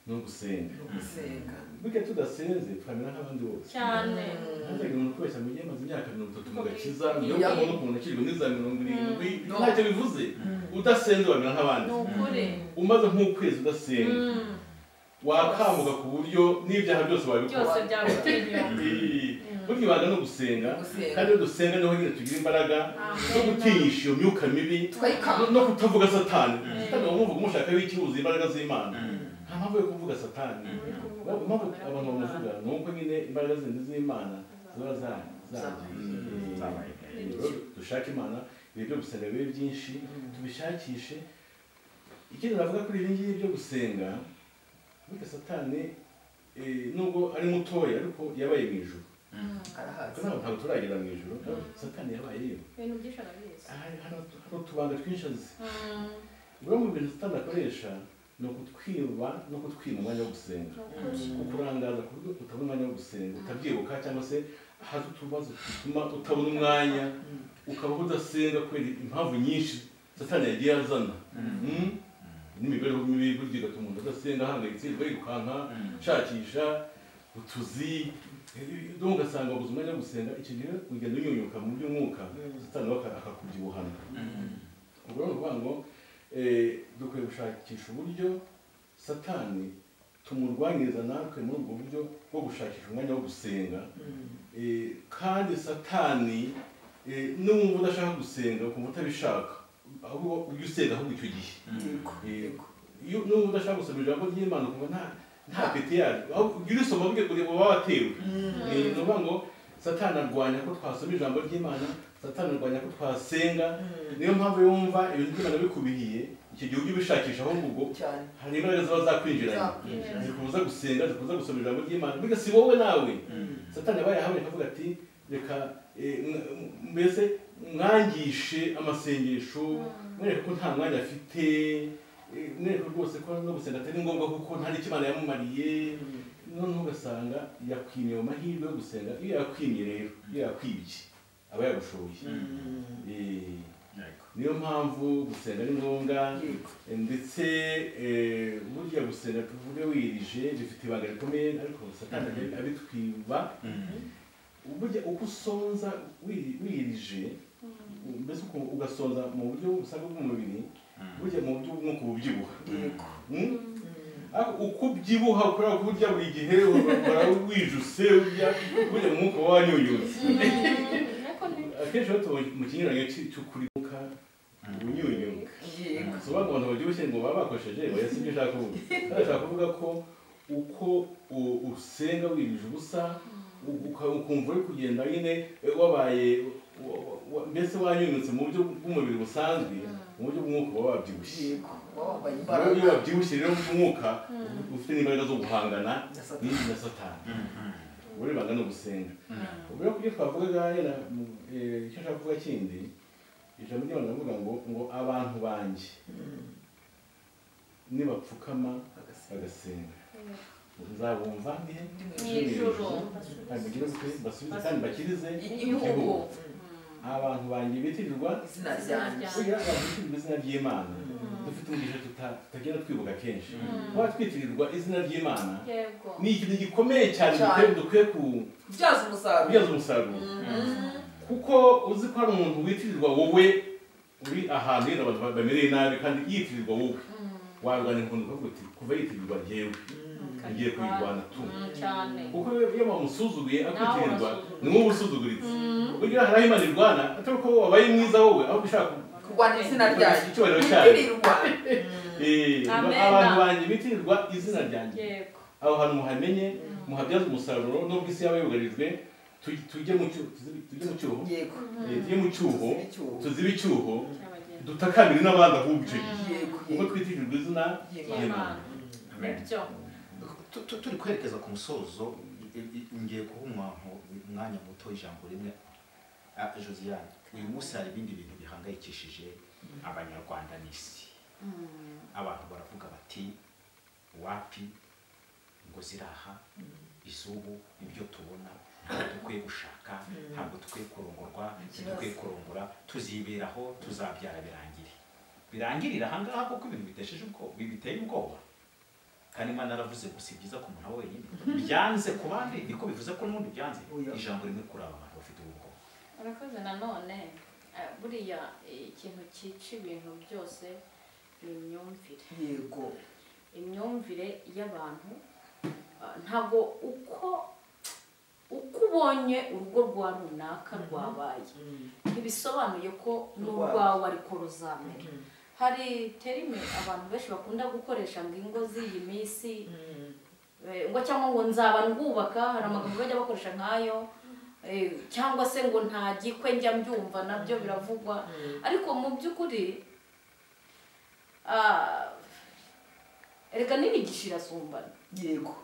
ni ugusenga gusenga burya tudasenze twamera nk'abandi bose cyane ntajyaga umuntu wese amenya amaze imyaka mirongo itatu mu gakiza Ni niyo ukuri. muntu ukuntu akirwa n'iza mirongo irindwi No. ntacyo bivuze udasenze wamera nk'abandi ni ukuri umaze nk'ukwezi udasenga Mm. wakamuka ku buryo n'ibyaha byose wabikora byose byagutinya Eh, burya ibanga ni ugusenga Gusenga. kandi iyo dusenga niho nyine tugira imbaraga Amen. zo gutinyisha iyo myuka mibi twayikanga no kutavuga satani satani uba wumva umushaka w'ikihuza imbaraga z'imana nta mpamvu yo kuvuga satani impamvu abantu bamuvuga ni uko nyine imbaraga zindi z'imana ziba za- zagiye Rero dushake imana ibihe byo gusenga bibe byinshi tubishakishe ikindi navuga kuri ibi ngibi byo gusenga burya satani eh, nubwo ari mutoya ariko yabaye mu ijoro ariko arahazi ntabwo ntabwo turagera mu ijoro satani yabayeyo ibintu byinshi arabizi hari hari utubanga twinshi azi Mm. bimwe mu bintu satani akoresha ni ukutwiba no kutwiba umwanya wo gusenga ni ukuri ukurangaza ku buryo utabona umwanya wo gusenga utabyibuka cyangwa se ahaza utubazo dutuma utabona umwanya ukabaho udasenga kubera impamvu nyinshi satani yagiye azana Mm? n'imibereho mibi burya igatuma umuntu adasenga ahangayitse yirirwa yirukanka nshakisha utuzi dore ugasanga wabuze umwanya wo gusenga icyo gihe ugenda unyunyuka mu by'umwuka satani we aka- akakubyibuhana ubwo rero ni ukuvuga ngo eh, dukwiye gushakisha uburyo satani tumurwanyiriza natwe muri ubwo buryo bwo gushakisha umwanya wo gusenga Eh, kandi satani eh, n'umva udashaka gusenga ukumva utabishaka ahubwo ujye usenga ahubwo icyo gihe yego Eh, yego iyo n'ubu udashaka gusoma ijambo ry'imana ukumva nta nta peti yaryo aho ujya urisoma burya ureba uba watewe Eh, ni ukuvuga ngo satani arwanya ko twasoma ijambo ry'imana satani arwanya ko twasenga niyo mpamvu yumva ibintu by'imana bikubihiye icyo gihe ujye ubishakisha ahubwo ubwo cyane hari imbaraga ziba zakwinjiranye Zakwinjiranye. zikubuza gusenga zikubuza gusoma ijambo ry'imana burya si wowe nawe satani yabaye ahamwe akavuga ati reka eh, mwa- mbese mwangishe amasengesho mwereke ko nta mwanya afite eh, mwereke rwose ko no gusenga atari ngombwa kuko nta n'icyo imana yamumariye noneho ugasanga yakwimiye mu mahirwe yo gusenga iyo yakwimye rero iyo yakwibye aba yagushoboye Eh, niyo mpamvu gusenga ari ngombwa Yego. ndetse eh, burya gusenga tuvuge wirije bifite ibanga rikomeye ariko satani abe- abitwiba burya uko usonza wiri- wirije mbese uku- ugasonza mu buryo busanzwe bw'umubiri burya mu buryo bw'umwuka uba ubyibuha yego Mm? Ariko uko ubyibuha kubera ko burya buri gihe uhora wijuse burya burya mu mwuka wanyunyutse ariko ni akenshi rero tuba mu kinyuranyo cy- cy'ukuribuka ubunyunyuka yego soba ngo abantu babyibushye ngo baba bakoresheje oya si byo ushaka kuvuga Hano ushaka kuvuga ko uko u- usenga wirije ubusa u- uka- ukumva uri kugenda nyine eh, wabaye wa- wa- wa- mbese wanyunyutse mu buryo bw'umubiri busanzwe mu buryo bw'umwuka uba wabyibushye yego wabaye rero iyo imbaraga wabyibushye rero bw'umwuka ufite n'imbaraga zo guhangana Na Satani. n'indi na satani ubwo ibanga ni ugusenga ubwo rero kubyo twavugaga yenda mu- eh, icyo nshaka kuvuga kindi ijambo ry'abantu baravuga ngo ngo abantu banjye nibapfukama Agasenga. bagasenga nzabumva nde mu ijoro mugire mutwe basubize kandi bakirize igihugu abantu banjye bitirirwa izina ryanjye kugira abantu bitirirwa izina ry'imana dufite umugisha tuta- tutagenda twibuka kenshi kuba twitirirwa izina ry'imana yego ni ikintu gikomeye cyane Cyane. dukwiye- dukwiye ku- kubyaza umusaruro kubyaza umusaruro Mhm. kuko uzi ko hari umuntu witirirwa wowe uri ahantu yenda abantu bamereye nabi kandi yitirirwa wowe warwanya inkundu ukavuga uti kuva yitirirwa njyewe ngiye kuyirwana tu Mm, cyane kuko iyo bamusuzuguye akwitirirwa wasuzugura. ni wowe usuzuguritse burya hari aho imana irwana atari ko wabaye mwiza wowe ahubwo ushaka kurwanya izina ryanjye icyubahiro cyayo bitirirwa Eh, Amen. abantu banjye bitirirwa izina ryanjye yego aho hantu muhamenye muhabyaze umusararuro nubwo isi yaba yugarijwe tu- tujye mu cyuho tujye mu cyuho yego Eh, tujye mu cyuho Tuzibe icyuho. tuzibe icyuho cy'abagenzi dutakambire n'abandi ahubwo icyo gihe yego ubwo twitirirwa izina yego y'imana ry'imana nibyo Tu- tu- turi kwerekeza ku musozo i- i- ngiye guha umuntu umwanya muto ijambo rimwe Ah, josiane uyu munsi hari ibindi bintu bihangayikishije abanyarwanda n'isi abantu baravuga bati wapi ngo ziraha izubu ibyo tubona ntabwo dukwiye gushaka ntabwo dukwiye kurongorwa ntidukwiye kurongora tuziberaho tuzabyara birangire birangirire ahangaha kuko ibintu bitesheje ubwoba biteye ubwoba kandi imana yaravuze ngo si byiza ku muntu wenyine byanze ku bandi niko bivuze ko n'undi byanze Oya. ijambo rimwe kuri aba bantu bafite ubu bwoba urakoze nanone eh, buriya eh, ikintu cyica ibintu byose ni imyumvire yego imyumvire y'abantu ah, ntabwo uko uko ubonye urugo rwa runaka rwabaye ntibisobanuye ko n'urwawe ariko ruzamera hari terime abantu benshi bakunda gukoresha ngo ingo z'iyi minsi eh, ngo cyangwa ngo nzaba ndwubaka hari amagambo bajya bakoresha nk'ayo eh, cyangwa se ngo nta gikwe njya mbyumva nabyo biravugwa ariko mu by'ukuri ah, erega n'imigisha irasumbana yego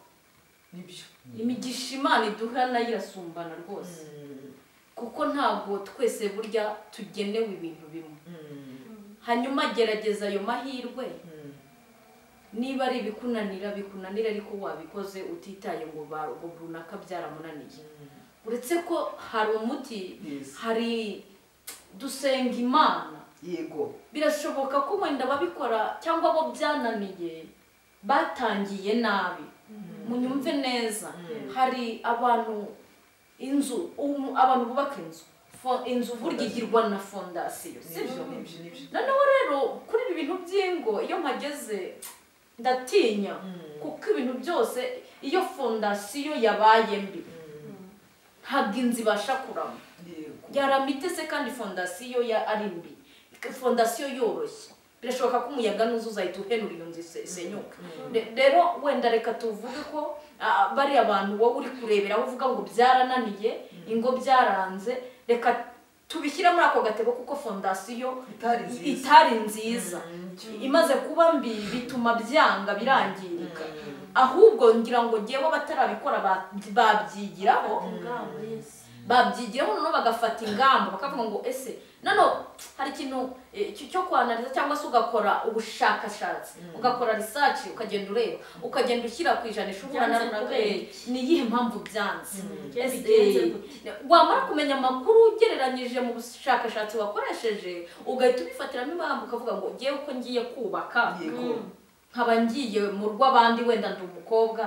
nibyo imigisha imana iduha nayo irasumbana rwose kuko ntabwo twese burya tugenewe ibintu bimwe hanyuma gerageza ayo mahirwe niba ari ibikunanira bikunanira ariko wabikoze utitaye ngo ba ngo runaka byaramunaniye uretse ko hari umuti Yes. hari dusenga imana yego birashoboka ko wenda ababikora cyangwa abo byananiye batangiye nabi munyumve neza hari abantu inzu umu- abantu bubaka inzu Fo- inzu burya igirwa na fondasiyo sibyo nibyo nibyo noneho rero kuri ibi bintu by'ingo iyo mpageze ndatinya kuko ibintu byose iyo fondasiyo yabaye mbi ntabwo inzu ibasha kurama yego yarama itese kandi fondasiyo ya ari mbi fondasiyo yoroshye birashoboka ko umuyaga n'uzuzahita uhenura iyo nzu isenyuka Re- rero wenda reka tuvuge ko ah, bariya bantu wowe uri kurebera aho uvuga ngo byarananiye ingo byaranze reka tubishyire muri ako gatebo kuko fondasiyo Itari nziza. itari nziza imaze kuba mbi bituma byanga birangirika ahubwo ngira ngo ngewe abatarabikora ba- babyigiraho ingabo yesi babyigiraho noneho bagafata ingamba bakavuga ngo ese noneho hari ikintu eh, cyo- cyo kwanariza cyangwa se ugakora ubushakashatsi ugakora research ukagenda ureba ukagenda ushyira ku ijanisha uhura na Byanze runaka kubera eh, ni iyihe mpamvu byanze Byanze Ese, bigenze eh, wamara kumenya amakuru ugereranyije mu bushakashatsi wakoresheje ugahita ubifatiramo impamvu ukavuga ngo ngewe ko ngiye kubaka yego nkaba ngiye mu rw'abandi wenda ndi umukobwa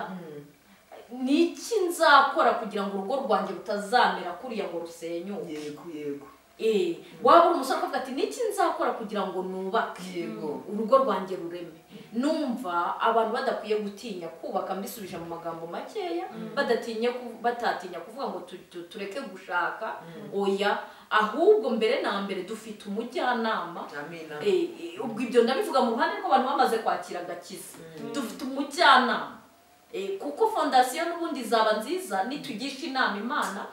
ni iki nzakora kugira ngo urugo rwanjye rutazamera kuriya ngo rusenyuke yego yego Eh, waba uri umusore ukavuga ati niki nzakora kugira ngo nubake Yego. urugo rwanjye rureme numva abantu badakwiye gutinya kubaka mbisubije mu magambo makeya badatinye ku- batatinya kuvuga ngo tu- tu- tureke gushaka oya ahubwo mbere na mbere dufite umujyanama amina Eh, eh, ubwo ibyo ndabivuga mu ruhande rw'abantu bamaze kwakira agakiza dufite umujyanama Eh, kuko fondasiyo n'ubundi izaba nziza nitugisha inama imana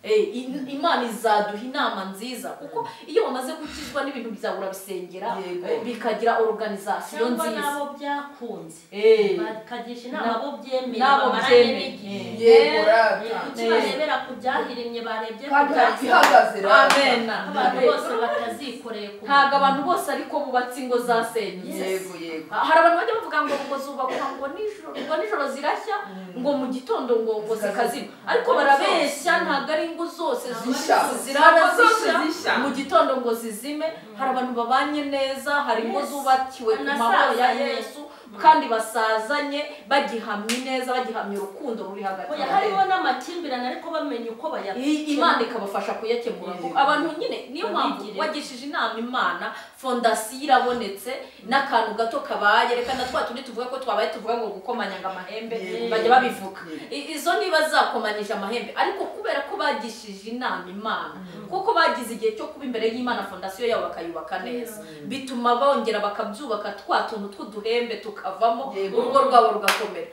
Eh, i- imana izaduha inama nziza kuko iyo wamaze gukizwa n'ibintu byawe urabisengera Yego. eh, bikagira organization cyangwa nziza n'abo byakunze Eh, bakagisha inama abo byemeye n'abo bamaranye byemeye. n'igihe Yego, Eh, rata. kuki barebera ku byahirimye barebye ku kandi hari byakunze. ihagaze rata Amen. abantu bose batazikoreye ku ntabwo abantu bose ariko bubatse ingo zasenyutse yego yego hari abantu bajya bavuga ngo ngo zubakwa ngo nijoro ngo nijoro zirashya ngo mu gitondo ngo ngo zikazima ariko barabeshya ntabwo ari ingo zose Zisha. zirara Ntabwo zose zisha. zisha mu gitondo ngo zizime hari abantu babanye neza hari ingo Yes. zubakiwe ku mahoro ya Banasazanye. yesu kandi basazanye bagihamye neza bagihamye urukundo ruri hagati Oya, yabo hariho n'amakimbirane ariko bamenya uko I- bayakemura. imana ikabafasha kuyakemura ngo abantu nyine niyo mpamvu Abigire. wagishije inama imana fondasiyo irabonetse n'akantu gato kabaye reka na twa tundi tuvuga ko twabaye tuvuga ngo gukomanyanga amahembe Yego. bajya babivuga Yego. I- izo niba zakomanyije amahembe ariko kubera ko bagishije inama imana kuko bagize igihe cyo kuba imbere y'imana fondasiyo yabo bakayubaka neza bituma bongera bakabyubaka twa tuntu tw'uduhembe tukavamo Yego. urugo rwabo rugakomera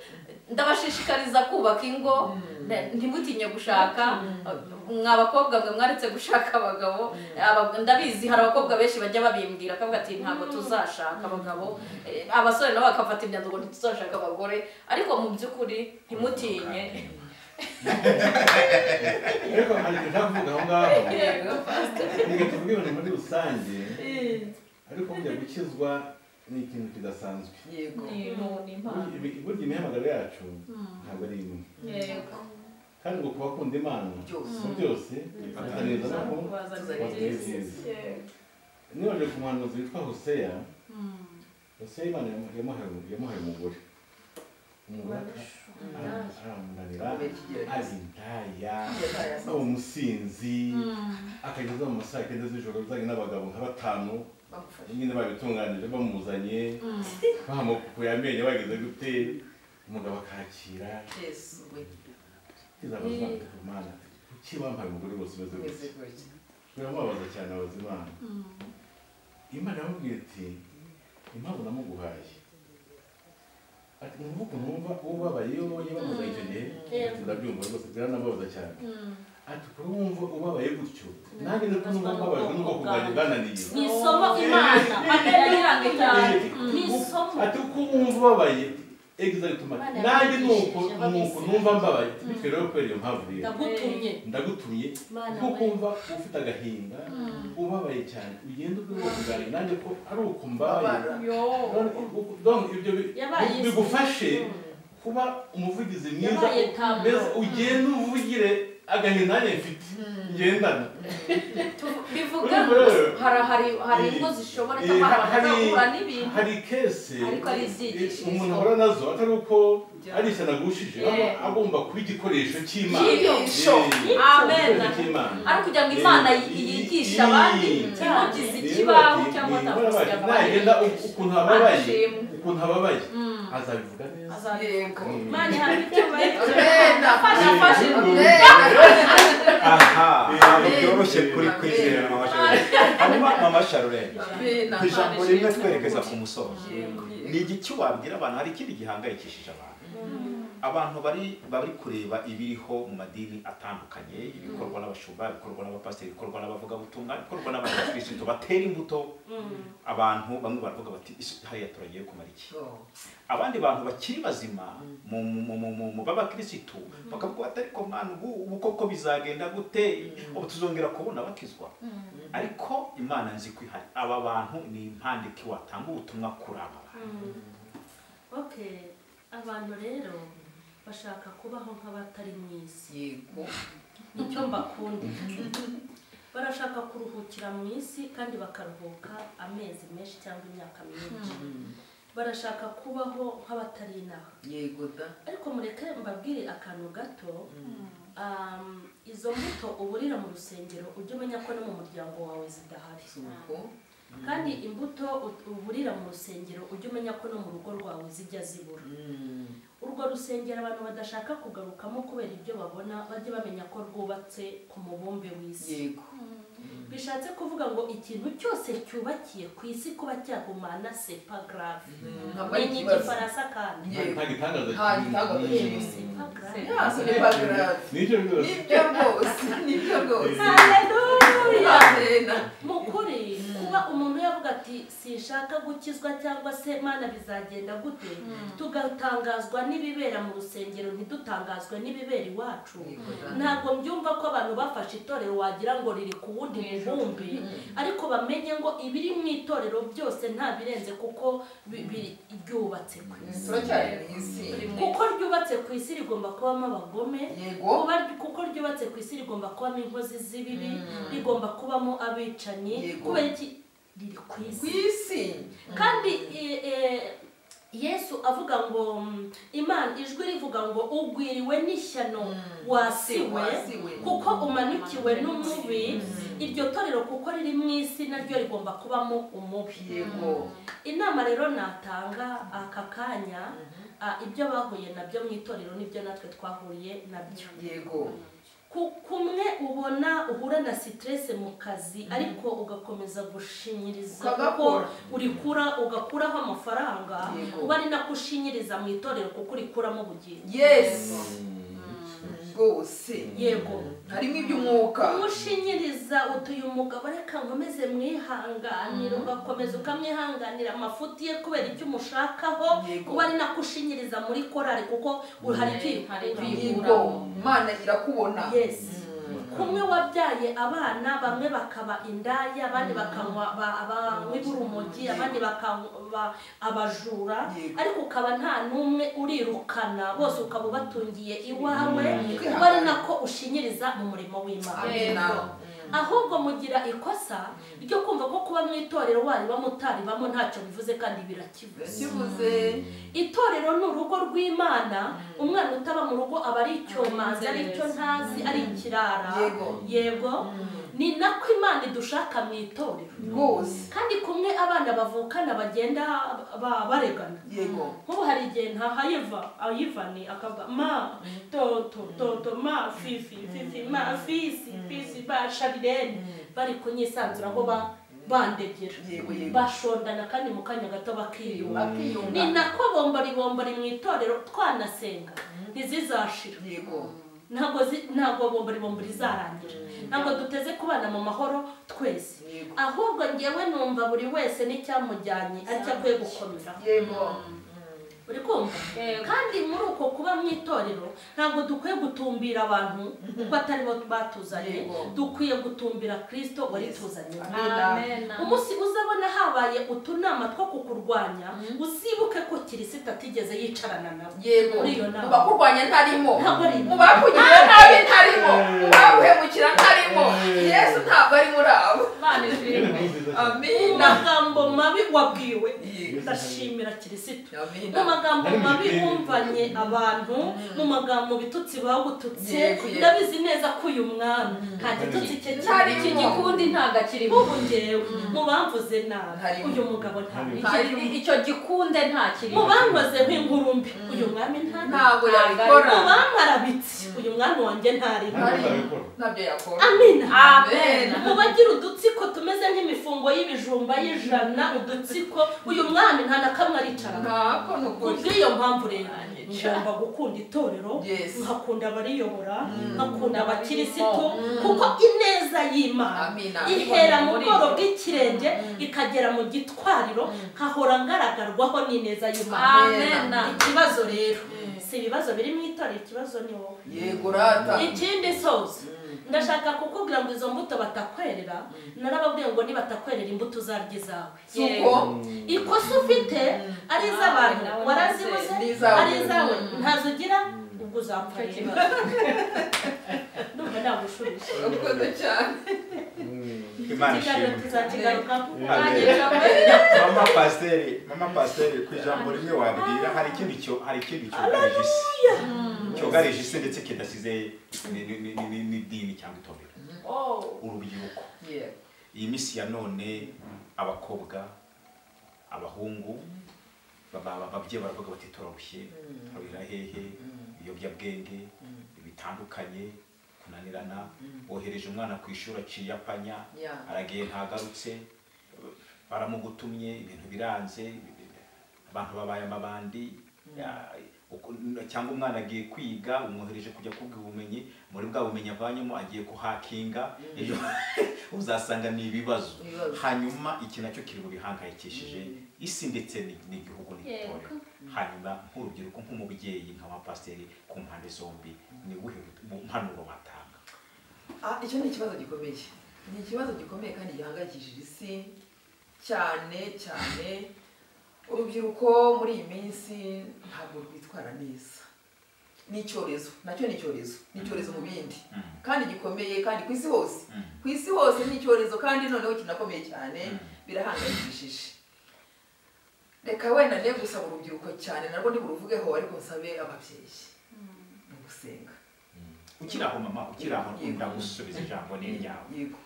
ndabashishikariza kubaka ingo Ne- ntimutinye gushaka mwa bakobwa mwe mwaretse gushaka abagabo Aba- ndabizi hari abakobwa benshi bajya babimbwira akavuga ati ntabwo tuzashaka abagabo Eh, abasore nabo bakafata imyanzuro ngo ntituzashaka abagore ariko mu by'ukuri ntimutinye ariko hari ibintu nshaka kuvuga aho ngaho ni ibintu tuvuga ibintu muri rusange ariko kujya gukizwa ni ikintu kidasanzwe yego Ni- ni- ni impano. Burya ibi- burya imihamagaro yacu ntabwo ari imwe kandi ngo kuba akunda imana Byose. mu byose bifatanyiriza naho tuzagera byiza nibaje ku muhanuzi witwa hoseya hoseya imana yamuhaye yamuhaye umugore umugore ara- aramunanira azindaya aba umusinzi akageza mu masaha kenda z'ijoro azanye n'abagabo nka batanu bagufasha nyine babitunganije bamuzanye bahamukuye amenyo bageze gute umugabo akakira yesu we kizabaza imana kuki bampaye umugore bose umeze umeze gutya gutya biramubabaza cyane abaza imana imana yamubwira iti impamvu namuguhaye ati mwumva ukuntu wumva ubabaye wowe bamuza icyo gihe Yego. ndabyumva rwose biranababaza cyane ati kuri wumva ubabaye gutyo nanjye ndetse numva mbabajwe n'ubwoko bwanjye bwananiye ni isomo imana amera yirange cyane ni isomo ati uko wumva ubabaye egizagituma nanjye nuko nuko numva mbabaye bityo rero kubera iyo mpamvu rero ndagutumye ndagutumye Mana kuko we. wumva ufite agahinda ubabaye cyane ugenda ubwira bwanjye nanjye ko ari uku mbaye Babara. donc ibyo bi- Yabaye bigufashe Mm. kuba umuvugizi mwiza Yabaye tablo. mbese ugenda uvugire agahinda nanjye mfite ngendana bivuga Kuri ngo rero. hari hari hari ingo zishobora cyangwa hari abantu bahura n'ibintu hari kese Ariko ari izigishirizwa. umuntu ahora nazo atari uko ari ishyano agushije aba Yeah. agomba kuba igikoresho cy'imana Cyigisho. Yeah. Amen. Igikoresho cy'imana. ari ukugira ngo imana Yeah. yi- yigishe abandi Yeah. inkogizi Rero ikibaho bati- cyangwa ni- atamusiga bati- nagenda abandi u- ukuntu hababaye Ashimwe. ukuntu hababaye azabivuga neza yego Mana hari icyo bayikoze Amen. Afashe, afashe. aha ntabwo Amen. byoroshye kuri kwizera mama sharurene hanyuma mama sharurene Amen. ku ijambo Amen. rimwe twerekeza ku musozo Yego. ni igiki wabwira abantu hari ikindi gihangayikishije abantu abantu bari bari kureba ibiriho mu madini atandukanye ibikorwa n'abashumba ibikorwa n'abapasiteri ibikorwa n'abavugabutumwa ibikorwa n'abakirisitu batera imbuto abantu bamwe baravuga bati "Isi- hariya turagiye kumara iki So, abandi bantu bakiri bazima mu mu- mu- mu- mu b'abakirisitu bakavuga bati ariko mwana ubu ubu koko bizagenda gute ubu tuzongera kubona batizwa ariko imana nzi ko ihari aba bantu ni impandike watanga ubutumwa kuri aba bantu okay abantu rero bashaka kubaho nk'abatari mu isi yego nicyo mbakunda barashaka kuruhukira mu isi kandi bakaruhuka amezi menshi cyangwa imyaka myinshi barashaka kubaho nk'abatari inaha yego da ariko mureke mbabwire akantu gato um, izo mbuto uburira mu rusengero ujye umenya ko no mu muryango wawe zidahari suko kandi imbuto ut- uburira mu rusengero ujye umenya ko no mu rugo rwawe zijya zibura urwo rusengero abantu badashaka kugarukamo kubera ibyo babona bajye bamenya ko rwubatse ku mubumbe w'isi yego bishatse kuvuga ngo ikintu cyose cyubakiye ku isi kuba cyahumana sepa garave ntabwo ari ni ikibazo igifaransa kandi Yego. nta gitangaza Nta gitangaza kinini. kinini. sepa garave Ya, sepa garave Nibyo rwose nibyo rwose nibyo rwose haleluya Amen. mu kuri kuba umuntu yavuga ati sinshaka gukizwa cyangwa se mana bizagenda gute tugatangazwa n'ibibera mu rusengero ntidutangazwe n'ibibera iwacu ntabwo mbyumva ko abantu bafashe itorero wagira ngo riri ku wundi mubumbi ariko bamenye ngo ibiri mu itorero byose nta birenze kuko bi- bi- ryubatse ku isi turacyari mu isi kuko ryubatse ku isi rigomba kubamo abagome yego kuba kuko ryubatse ku isi rigomba kubamo inkozi z'ibibi rigomba kubamo abicanyi Yego. kubera iki riri ku ku isi isi kandi e, e, yesu avuga ngo mm, imana ijwi rivuga ngo ugwiriwe n'ishyano wasiwe Wasiwe. kuko umanikiwe n'umubi iryo torero kuko riri mu isi naryo rigomba kubamo umubi yego inama rero natanga aka kanya ah, ibyo bahuye nabyo mu itorero nibyo natwe twahuriye nabyo yego Ku- kumwe ubona uhura na sitirese mu kazi ariko ugakomeza gushinyiriza kuko Ukagakora. urikura ugakuraho amafaranga Yego. uba ari nako ushinyiriza mu itorero kuko urikuramo ubugingo yes rwose yego harimo iby'umwuka umushinyiriza utuye umugabo reka nkomeze mwihanganire ugakomeza ukamwihanganira amafuti ye kubera icyo umushakaho Yego. kuba ari nako ushinyiriza muri korari kuko hari Hari kwikura yego imana irakubona yesi kumwe wabyaye abana bamwe bakaba indaya abandi bakanywa ba- abanywi b'urumogi abandi bakaba abajura Yego. ariko ukaba nta n'umwe urirukana bose ukaba ubatungiye iwawe Mm. uba ari nako ushinyiriza mu murimo w'imana amena ahubwo mugira ikosa ryo kumva ko kuba mu itorero waribamo utaribamo ntacyo bivuze kandi birakivuze kibuze itorero ni urugo rw'imana umwana utaba mu rugo aba ari icyomanzi ari icyo ntazi ari ikirara Yego. yego ni nako imana idushaka mu itorero rwose kandi kumwe abana bavukana bagenda ba- baregana yego nk'ubu hari igihe ntahaye va ayivani akavuga ma toto toto ma fifi fifi ma fisi fisi ba sharirene bari kunyisanzura aho ba bandegera Yego, yego. bashondana kandi mu kanya gato bakiyunga akiyunga ni nako bombaribombari mu itorero twanasenga ntizizashira yego ntabwo zi- ntabwo bombaribombari izarangira ntabwo duteze kubana mu mahoro twese Yego. ahubwo ngewe numva buri wese n'icyamujyanye aricyo akwiye gukomeraho yego uri kumva Yego. kandi muri uko kuba mu itorero ntabwo dukwiye gutumbira abantu kuko atari bo batuzanye Yego. dukwiye gutumbira kirisito wari tuzanye amena umunsi uzabona habaye utunama two kukurwanya uzibuke ko kirisito atigeze yicarana nawe yego muri iyo mu nama bakurwanya ntarimo Ntabwo arimo. mu bakugirira nabi ntarimo mu baguhemukira ntarimo yesu ntabwo ari muri abo Imana Rero ishimwe ni nziza cyane. mu amina magambo mabi wabwiwe Yego. ndashimira kirisito amina mu magambo Ari mu mabi gitenge. wumvanye abantu mu magambo bitutsi bagututse Yego, yego. ndabizi neza ko uyu mwana nta gitutsi cye cyari iki gikundi ntabwo akirimo ubu ngewe mu bamvuze nabi Harimo. uyu mugabo ntabi Iki- icyo gikunde nta kirimo mu bankoze nk'ingurumbi uyu mwami ntari ntabwo yabikora mu bankarabitse uyu mwami wanjye ntarimo ntabwo nzabikora ntabyo yakora amina Amen. mu bagira udutsiko tumeze nk'imifungo y'ibijumba y'ijana udutsiko uyu mwami nta na kamwe aricara ntako ni ukuri kubw'iyo mpamvu rero ngomba gukunda itorero Yes. nkakunda abariyobora nkakunda abakirisitu kuko ineza y'imana Amina. ihera mu bworo bw'ikirenge ikagera mu gitwariro nkahora ngaragarwaho n'ineza y'imana Amen. ikibazo rero si ibibazo biri mu itorero ikibazo ni wowe yego rata ikindi soza ndashaka kukubwira ngo izo mbuto batakwerera narababwiye ngo nibatakwerera imbuto uzarya izawe suko ikosa ufite ari iz'abantu Nawe warazibuze ni izawe. ari izawe ntazo ugira ubwo uzapfa Icyo rero kibazo. ndumva nagushubije urakoze cyane imana ikiganiro ishimwe tuzakigarukaho Amen. Amen. mama pasiteri mama pasiteri ku ijambo rimwe wabwira hari ikindi cyo hari ikindi cyugarije isi cyugarije isi ndetse kidasize ni- ni- ni- ni- n'idini cyangwa itorero Oh. urubyiruko Yego. iyi minsi ya none abakobwa abahungu baba- baba- ababyeyi baravuga bati turarushye turabira hehe ibiyobyabwenge bitandukanye ku tunanirana Mm. bohereje umwana ku ishuri aciye apanya Yeah. aragiye ntagarutse baramugutumye ibintu biranze abantu babaye amabandi ya- uku- cyangwa umwana agiye kwiga umwohereje kujya kubwa ubumenyi muri bwa bumenyi avanyemo agiye kuhakinga ejo uzasanga ni ibibazo Ibibazo. hanyuma iki nacyo kiri bubihangayikishije isi ndetse ni- n'igihugu n'igitorero Yego. hanyuma nk'urubyiruko nk'umubyeyi nk'abapasiteri ku mpande zombi ni ubuhe mpanuro batanga Ah, icyo ni ikibazo gikomeye ni ikibazo gikomeye kandi gihangayikishije isi cyane cyane urubyiruko muri iyi minsi ntabwo rwitwara neza ni icyorezo nacyo ni icyorezo ni icyorezo mu bindi Mm. kandi gikomeye kandi ku isi hose Mm. ku isi hose ni icyorezo kandi noneho kinakomeye cyane Mm. birahangayikishije reka wenda ne gusaba urubyiruko cyane narwo ntiburuvugeho ariko nsabe ababyeyi ni gusenga ukiri aho mama ukiri aho Yego. ndagusubiza ijambo n'iryawe yego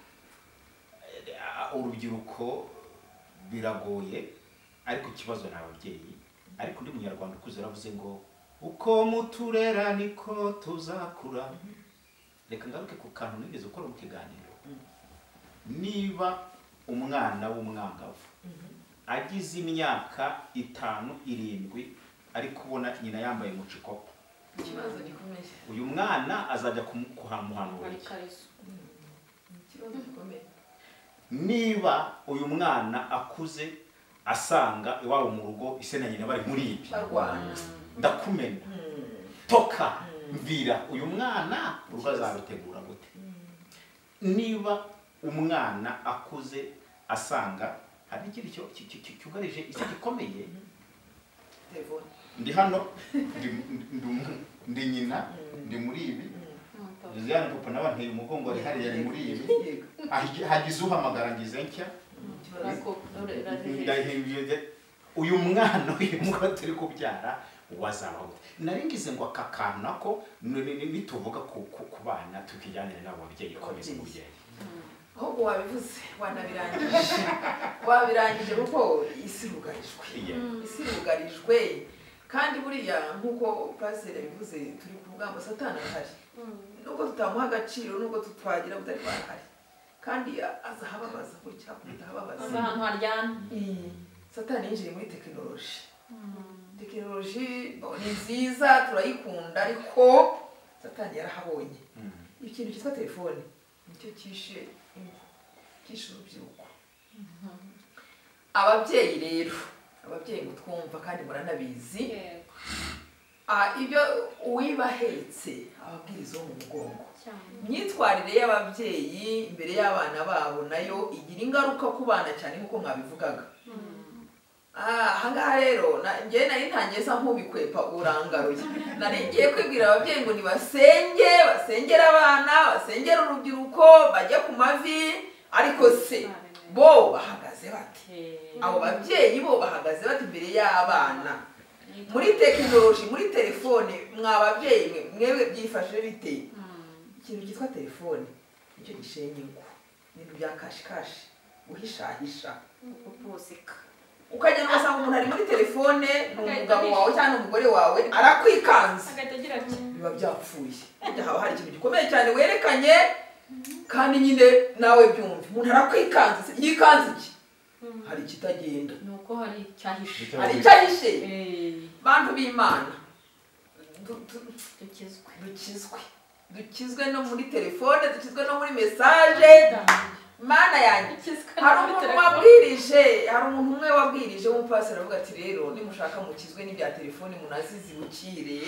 Ah, urubyiruko biragoye ariko ikibazo ni ababyeyi ariko undi munyarwanda ukuze yaravuze ngo uko muturera niko tuzakura reka ngaruke ku kantu nigeze gukora mu kiganiro niba umwana w'umwangavu agize imyaka itanu irindwi ariko ubona nyina yambaye umucikopo ikibazo gikomeye uyu mwana azajya kumu- kuhamuhanura muri iki? kariso ni ikibazo gikomeye niba uyu mwana akuze asanga iwabo mu rugo ise na nyina bari muri ibi barwana ndakumena toka mvira uyu mwana urugo azarutegura gute niba umwana akuze asanga hari ikindi cyo- ki- ki- ki- cyugarije isi gikomeye telefone ndi hano ndi, ndi, ndi nyina ndi muri ibi josiane papa nawe anteye umugongo ari hariya ari muri ibi yego Hagi- hagize uhamagara ngize nshya ikibazo ndahinduye uyu mwana uyu mwana turi kubyara wazaba gute nari ngize ngo aka kantu nako ni- ni- ni- nituvuga ku ku- ku bana tukijyanire n'abo babyeyi komeza umubyeyi ahubwo wabivuze wanabirangije wabirangije kuko isi irugarijwe Iya. isi irugarijwe kandi buriya nk'uko pasiteri yabivuze turi kuvuga ngo satana arahari nubwo tutamuha agaciro nubwo twagira butari barahari kandi aza ahababaza gutya akunda ahababaza ahantu haryana iyi satani yinjiye muri tekinoloji tekinoloji ni nziza turayikunda ariko satani yarahabonye Mm. ikintu cyitwa telefone nicyo kishe ingo kishe urubyiruko ababyeyi rero ababyeyi ngo twumva kandi muranabizi yego Ah, ibyo uwibahetse ababwiriza wo mu mugongo cyane imyitwarire y'ababyeyi imbere y'abana babo nayo igira ingaruka ku bana cyane nk'uko mwabivugaga Ah, ahangaha rero na- njyewe nari ntangiye sa nk'ubikwepa urangaruye nari ngiye kwibwira ababyeyi ngo nibasenge basengere abana basengere urubyiruko bajye ku mavi ariko se bo bahagaze bate abo babyeyi bo bahagaze bate imbere y'abana muri tekinoloji muri telefone mwa babyeyi mwe mwebwe byifashe bite ikintu cyitwa telefone nicyo gishenya ingo ibintu bya kashikashi guhishahisha uposeka ukagenda ugasanga umuntu ari muri telefone ni umugabo wawe cyangwa ni umugore wawe arakwikanze agahita agira ati biba byapfuye burya haba hari ikintu gikomeye cyane werekanye kandi nyine nawe byumve umuntu arakwikanze se yikanze iki hari ikitagenda ni uko hari icyahishe hari icyahishe bantu b'imana du- du- dukizwe dukizwe dukizwe no muri telefone dukizwe no muri mesaje mana yanjye dukizwe hari umuntu wabwirije hari umuntu umwe wabwirije w'umupasiteri aravuga ati rero nimushaka mukizwe n'ibya telefone munazizi bukire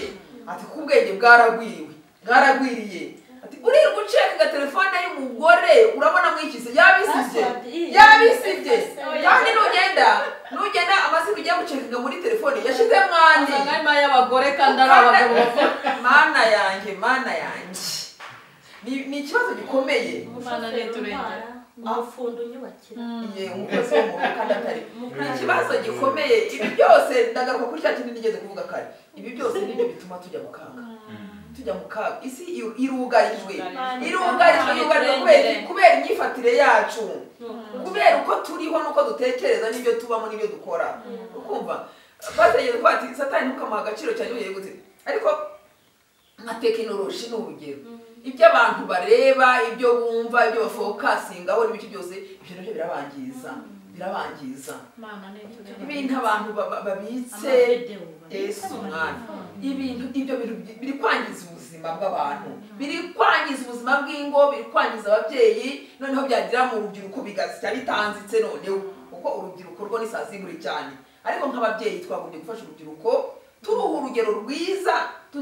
ati ko ubwenge bwaragwiriwe bwaragwiriye ati uriye guceka telefone y'umugore urabona mwikise yabisibye yabisibye kandi nugenda nugenda amazina ugiye gucekinga muri telefone yashizemo andi usanga harimo ay'abagore kandi ari abagabo bakora mana yanjye mana yanjye Ni- ni ikibazo gikomeye umwana leta urengera umufundo unyubakira iye umukozi wo mu rugo kandi atari Umukozi. ikibazo gikomeye ibi byose ndagaruka kuri cya kintu nigeze kuvuga kare ibi byose ni byo bituma tujya mu kaga Mm. tujya mu kaga isi iru- irugarijwe Irugarijwe. irugarijwe yugarijwe kubera iki? kubera imyifatire yacu kubera uko turiho n'uko dutekereza n'ibyo tubamo n'ibyo dukora ukumva bategeza ko ati satani ntukamuha agaciro cyane ubu yegutse ariko nka tekinoloji ni urugero ibyo abantu bareba ibyo bumva ibyo bafokasingaho n'ibiki byose ibyo nabyo birabangiza birabangiza mana n'ibyo ibintu abantu ba- babitse amavidewo ese babitse mu umwana mafaranga. ibintu ibyo bintu bi- biri kwangiza ubuzima bw'abantu biri kwangiza ubuzima bw'ingo biri kwangiza ababyeyi noneho byagira mu rubyiruko bigasya bitanzitse noneho kuko urubyiruko rwo ni saa ziburi cyane ariko nk'ababyeyi twagombye gufasha urubyiruko turuha urugero rwiza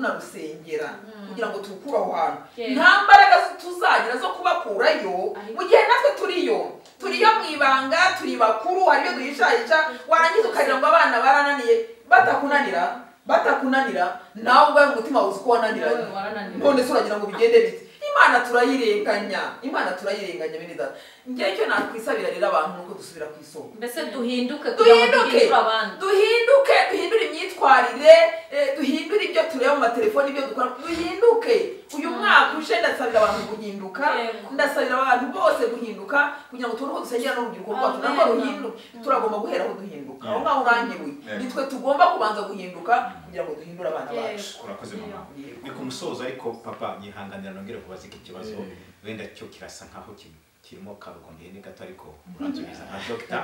tunarusengera kugira ngo tukure aho hantu Yes. nta mbaraga tuzagira zo kubakurayo mu gihe natwe turiyo turiyo mu ibanga turi bakuru hari ibyo duhishahisha warangiza ukagira ngo abana barananiye batakunanira batakunanira nawe ubwawe umutima wuzi uko wananiranye Nawe warananiwe. none se uragira ngo bigende bite imana turayirenganya imana turayirenganya bene data njyewe icyo nakwisabira rero abantu ni uko dusubira ku isoko mbese duhinduke kugira ngo duhinduke duhindure abandi duhinduke duhindure imyitwarire eh, duhindure ibyo tureba mu matelefoni ibyo dukora duhinduke uyu mwaka uje ndasabira abantu guhinduka Yego. ndasabira abantu bose guhinduka kugira ngo tubone uko dusengera n'urubyiruko rwacu narwo Amen. ruhinduke turagomba guheraho duhinduka aho Yeah. ngaho urangiwe Yeah. nitwe tugomba kubanza guhinduka kugira ngo duhindure abana bacu urakoze mama Yego. ni ku musozo ariko papa nyihanganira nongere kubaza iki kibazo Eh. wenda cyo kirasa nkaho ki- kirimo karukomeye ni gato ariko muransubiza nka dogita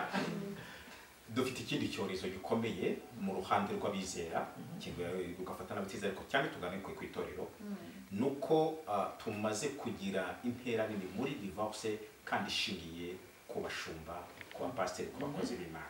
dufite ikindi cyorezo gikomeye mu ruhande rw'abizera kigoye ugafata n'abatizera ariko cyane tugane ku ku itorero ni uko ah, tumaze kugira intera nini muri divorce kandi ishingiye ku bashumba ku bapasiteri ku bakozi b'imana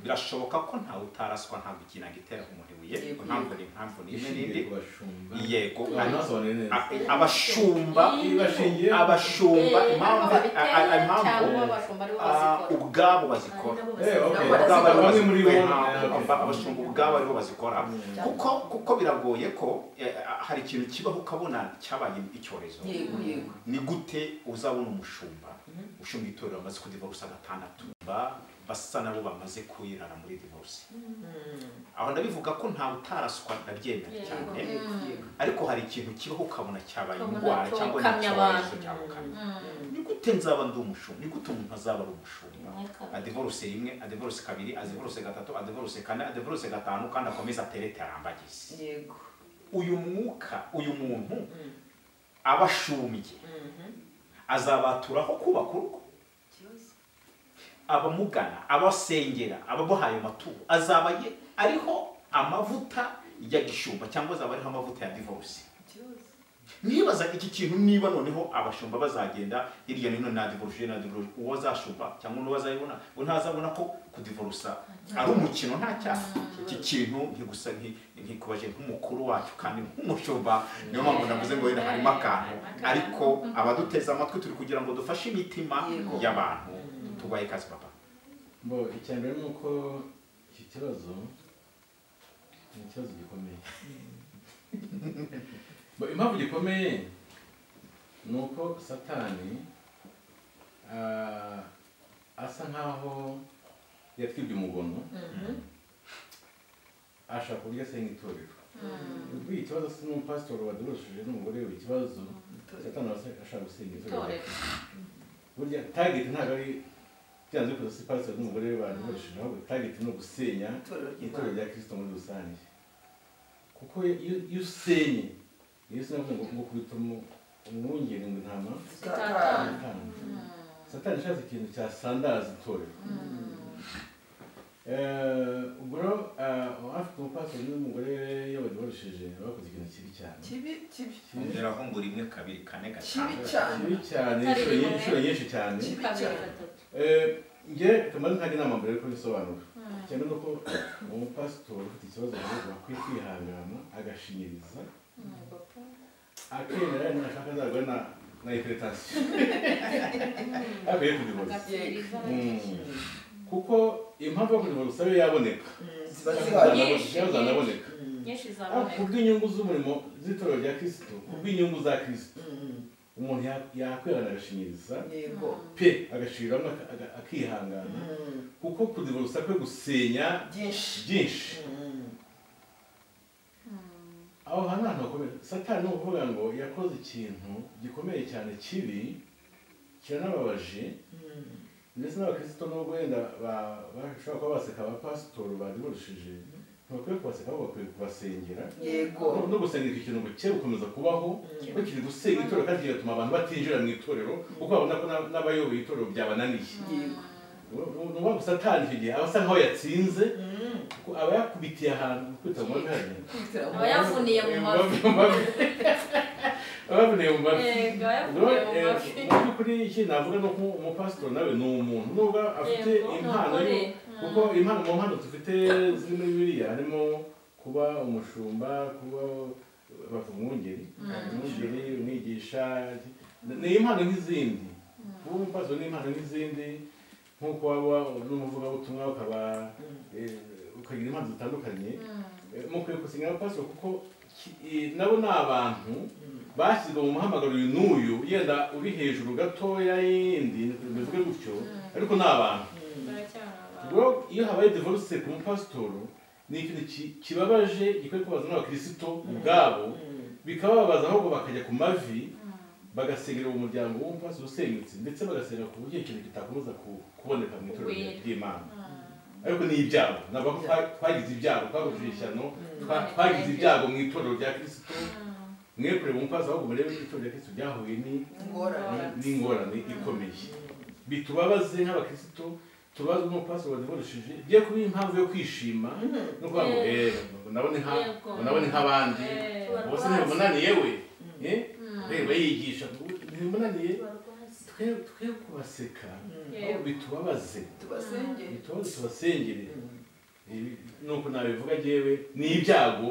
birashoboka ko ntawe utaraswa ntabwo ikinanga itera umuntu ibuye Yego. impamvu ni impamvu ni imwe ishingiye n'indi ku bashumba yego banasobanure neza A- abashumba ibashingiye abashumba Eh, impamvu nabo babiteye a- a- impamvu cyangwa abashumba aribo ah, bazikora ubwabo ari bazikora nabo Eh, okay. bazikora. ubwabo aribo Bamwe muri bo. bazikora abashumba ubwabo aribo bazikora Mm. kuko kuko biragoye ko eh, hari ikintu kibaho ukabona cyabaye icyorezo yego yego ni gute uzabona umushumba ushumba itorero amaze kudivorce agatandatu ba- basa nabo bamaze kwirara muri divorce aho ndabivuga ko ntawe utaraswa ndabyemera Yego. cyane yego yego ariko hari ikintu kibaho ukabona cyabaye Ukabona indwara cyangwa ni cyokamye abantu. icyorezo cyabukamye ni gute nzaba ndi umushumba ni gute umuntu azaba ari umushumba adivorce rimwe adivorce kabiri adivorce gatatu adivorce kane adivorce gatanu kandi akomeza aterete arambagize yego uyu mwuka uyu muntu Mm. aba ashumbye Mhm. azabaturaho kubaka urugo abamugana abasengera abamuhaye amaturo azaba ye ariho amavuta ya gishumba cyangwa azaba ariho amavuta ya divorce nibaza iki kintu niba noneho abashumba bazagenda hirya no hino na divorce na divorce uwo azashumba cyangwa n'uwo azayibona we ntazabona ko kudivorusa ari umukino nta cyaha iki kintu ntigusa nki- nkikubaje nk'umukuru wacu kandi nk'umushumba niyo mpamvu navuze ngo wenda harimo akantu ariko abaduteze amatwi turi kugira ngo dufashe imitima Yego. y'abantu tubahe ikaze papa bo icya mbere ni uko iki kibazo ni ikibazo gikomeye Bo, impamvu gikomeye ni uko satani ah, asa nkaho yatwibye umugono ashaka kurya asenga itorero ubwo iki kibazo si n'umupasitori wadurushije n'umugore we ikibazo satani asa- ashaka gusenga itorero itorero burya target ntabwo ari byanze bikunze si pasiteri n'umugore we badurushije ahubwo target ni ugusenya itorero ry'imana itorero rya kirisito muri rusange kuko iyo iyo usenye iyo usenye avuga ngo ngo kubita umu- umwungeri ngo intama Zitatana. zitanga satani ishatse ikintu cyasandaza itorero Eh, ubwo rero ah, afite umupasitori n'umugore we iyo badurushije bakoze ikintu kibi cyane kibi kibi Kibi- ongeraho ngo rimwe kabiri kane kibi gatanu cyane kibi cyane inshuro nyi- inshuro nyinshi cyane kibi kabiri cyane gatatu Eh, nge tumaze ntajya inama mbere yuko bisobanura cyane ni uko umupasitori ufite ikibazo ahubwo akwiye kwihangana agashinyiriza akemera nashaka azagwa na na hypertension akwiye kudivorusa kuko impamvu yo kudivorusa yo yaboneka Mm, ziba zihari Zazanaboneka, zazanaboneka nyinshi ariko ku zaboneka bw'inyungu z'umurimo z'itorero rya kirisito ku bw'inyungu za kirisito Mm, umuntu ya- yakwihangana agashinyiriza yego pe agashiriramo aka- aga- akihangana Mm, kuko kudivorusa kwe gusenya byinshi byinshi Mm, aho hantu ahantu hakomeye satani ni ukuvuga ngo yakoze ikintu gikomeye cyane kibi kiranababaje mm, ndetse n'abakristo nubwo wenda ba- bashobora kuba baseka abapasitori badiburushije ntibakwiye kubaseka ahubwo bakwiye kubasengera yego no no gusengerwa ikintu ngo gukomeza kubaho bakiri gusenya itorero kandi bigatuma abantu batinjira mu itorero kuko babona ko n'ab- n'abayoboye itorero byabananiye yego ni uwa gusa atanje igihe aba asa nk'aho yatsinze Mm. kuko aba yakubitiye ahantu kwita mu mavi hariya Kwitira mu- Aba yavuniye mu mavi. abavuniye mu mavi Yego, rero yavuniye mu eh, mavi. mu by'ukuri iki navuga ni uko umupasitori nawe ni umuntu nubwo afite Yego, ni impano yo- umugore. kuko impano mu mpano dufite ziri muri biriya harimo kuba umushumba kuba bavuga umwungeri umwungeri umwigisha ni impano nk'izindi kuba umupasitori ni impano nk'izindi nk'uko waba n'umuvugabutumwa ukaba eh, ukagira impano zitandukanye mukwiye gusinya abapasiteri kuko ki- i- nabo ni abantu bashyizwe mu muhamagaro uyu n'uyu yenda uri hejuru gatoya y'indi bimeze gutyo ariko ni abantu baracyari abantu rero iyo habaye divorce ku mupasitori ni ikintu ki- kibabaje gikwiye kubaza n'abakristo ubwabo bikababaza ahubwo bakajya ku mavi bagasengera uwo muryango w'umupasitori usenyutse ndetse bagasengera ku buryo ikintu kitakomeza ku- kuboneka mu itorero Wera. ry'imana ariko ni ibyago ntabwo ko twa- twagize ibyago twahuje ishyano twa- twagize ibyago mu itorero rya kirisito mwebwe mumpaza ahubwo murebe ko itorero rya kirisito ryahuye ni- Ingorane. ni- n'ingorane ikomeye bitubabaze nk'abakirisito tubazwe n'umupasi wadukoresheje giye kuba impamvu yo kwishima no kuvuga ngo Yego. eh nabone nka Yego. nabone nk'abandi Tubarwaze. bose ntibamunaniye we eh reba yigisha ntibamunaniye twe twe kubaseka ahubwo bitubabaze tubasenge ntitubaze tubasengere Ibi- nuko nabivuga njyewe ni ibyago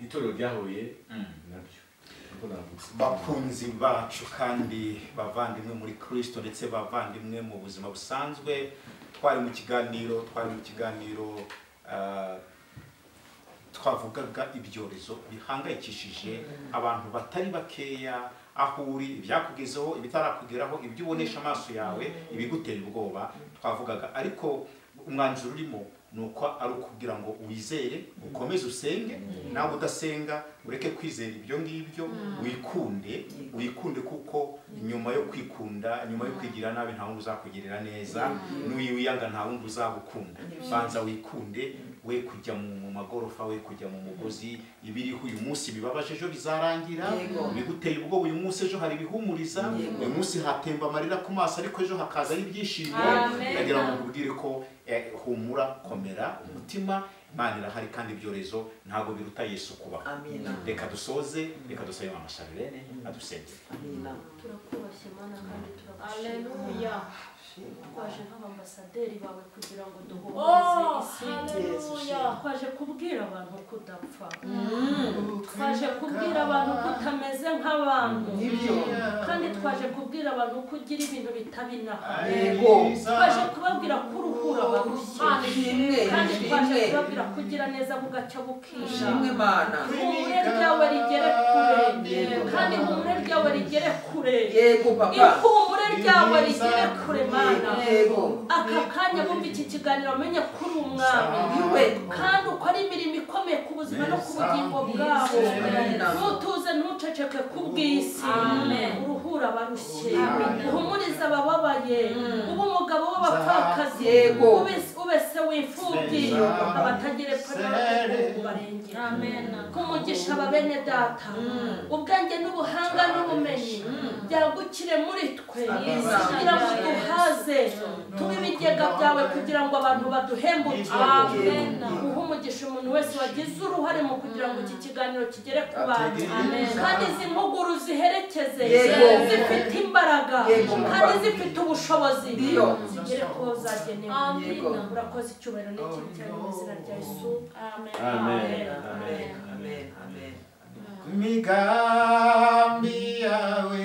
itorero ryahuye nabyo nuko navuga bakunzi bacu kandi bavandimwe muri kirisito ndetse bavandimwe mu buzima busanzwe twari mu kiganiro twari mu kiganiro ah, twavugaga ibyorezo bihangayikishije abantu batari bakeya aho uri ibyakugezeho ibitarakugeraho ibyo ubonesha amaso yawe ibigutera ubwoba twavugaga ariko umwanzuro urimo ni uko ari ukugira ngo wizere ukomeze usenge nawe udasenga ureke kwizera ibyo ngibyo wikunde wikunde kuko nyuma yo kwikunda nyuma yo kwigirira nabi nta wundi uzakugirira neza n'uyiwiyanga nta wundi uzagukunda banza wikunde we kujya mu mu magorofa we kujya mu mugozi ibiriho uyu munsi bibabaje ejo bizarangira Yego. biguteye ubwoba uyu munsi ejo hari ibihumuriza Yego. uyu munsi hatemba amarira ku maso ariko ejo hakazaho ibyishimo Amen. ndagira ngo nkubwire ko eh, humura komera umutima imana irahari kandi ibyorezo ntabwo biruta yesu kuba amina reka dusoze reka dusobe amasharirene adusengere amina turakubashye mana kandi turagushimira aleluya twaje nk'abambasaderi bawe kugira ngo duhumurize isi haleluya twaje kubwira abantu kudapfa twaje kubwira abantu ko utameze nk'abantu nibyo kandi twaje kubwira abantu ko ugira ibintu bitaba inaha yego twaje kubabwira ko uruhura barushye Mana ishimwe kandi twaje ishimwe kubabwira ko ugira neza bugacya bukisha ishimwe mana ihumure ryawe rigere kure kandi ihumure ryawe rigere kure yego papa ihumure ryawe rigere kure mana yego aka kanya bumva iki kiganiro amenye ko uri umwami niwe kandi ukora imirimo ikomeye ku buzima no ku bugingo bwabo Amen. ntutuze ntuceceke ku bw'isi uruhura abarushye uhumurize abababaye uba umugabo w'abapfakazi Yego. ubese- ubese w'imfubyi abatagira epfo n'abateguwe barengera kumugisha ababene data ubwenge n'ubuhanga n'ubumenyi byagukire muri twe kugira ngo duhaze tube ibigega byawe kugira ngo abantu baduhembukire Amen. uha umugisha umuntu wese wagize uruhare mu kugira ngo iki kiganiro kigere ku bantu Amen. kandi izi mpuguru ziherekeze Yego. zifite imbaraga Yego. kandi zifite ubushobozi Iyo. zigere ku bo zagenewe Yego. urakoze icyubahiro n'ikinyitiro mu izina rya yesu amen Amen. amen amen amen migambi yawe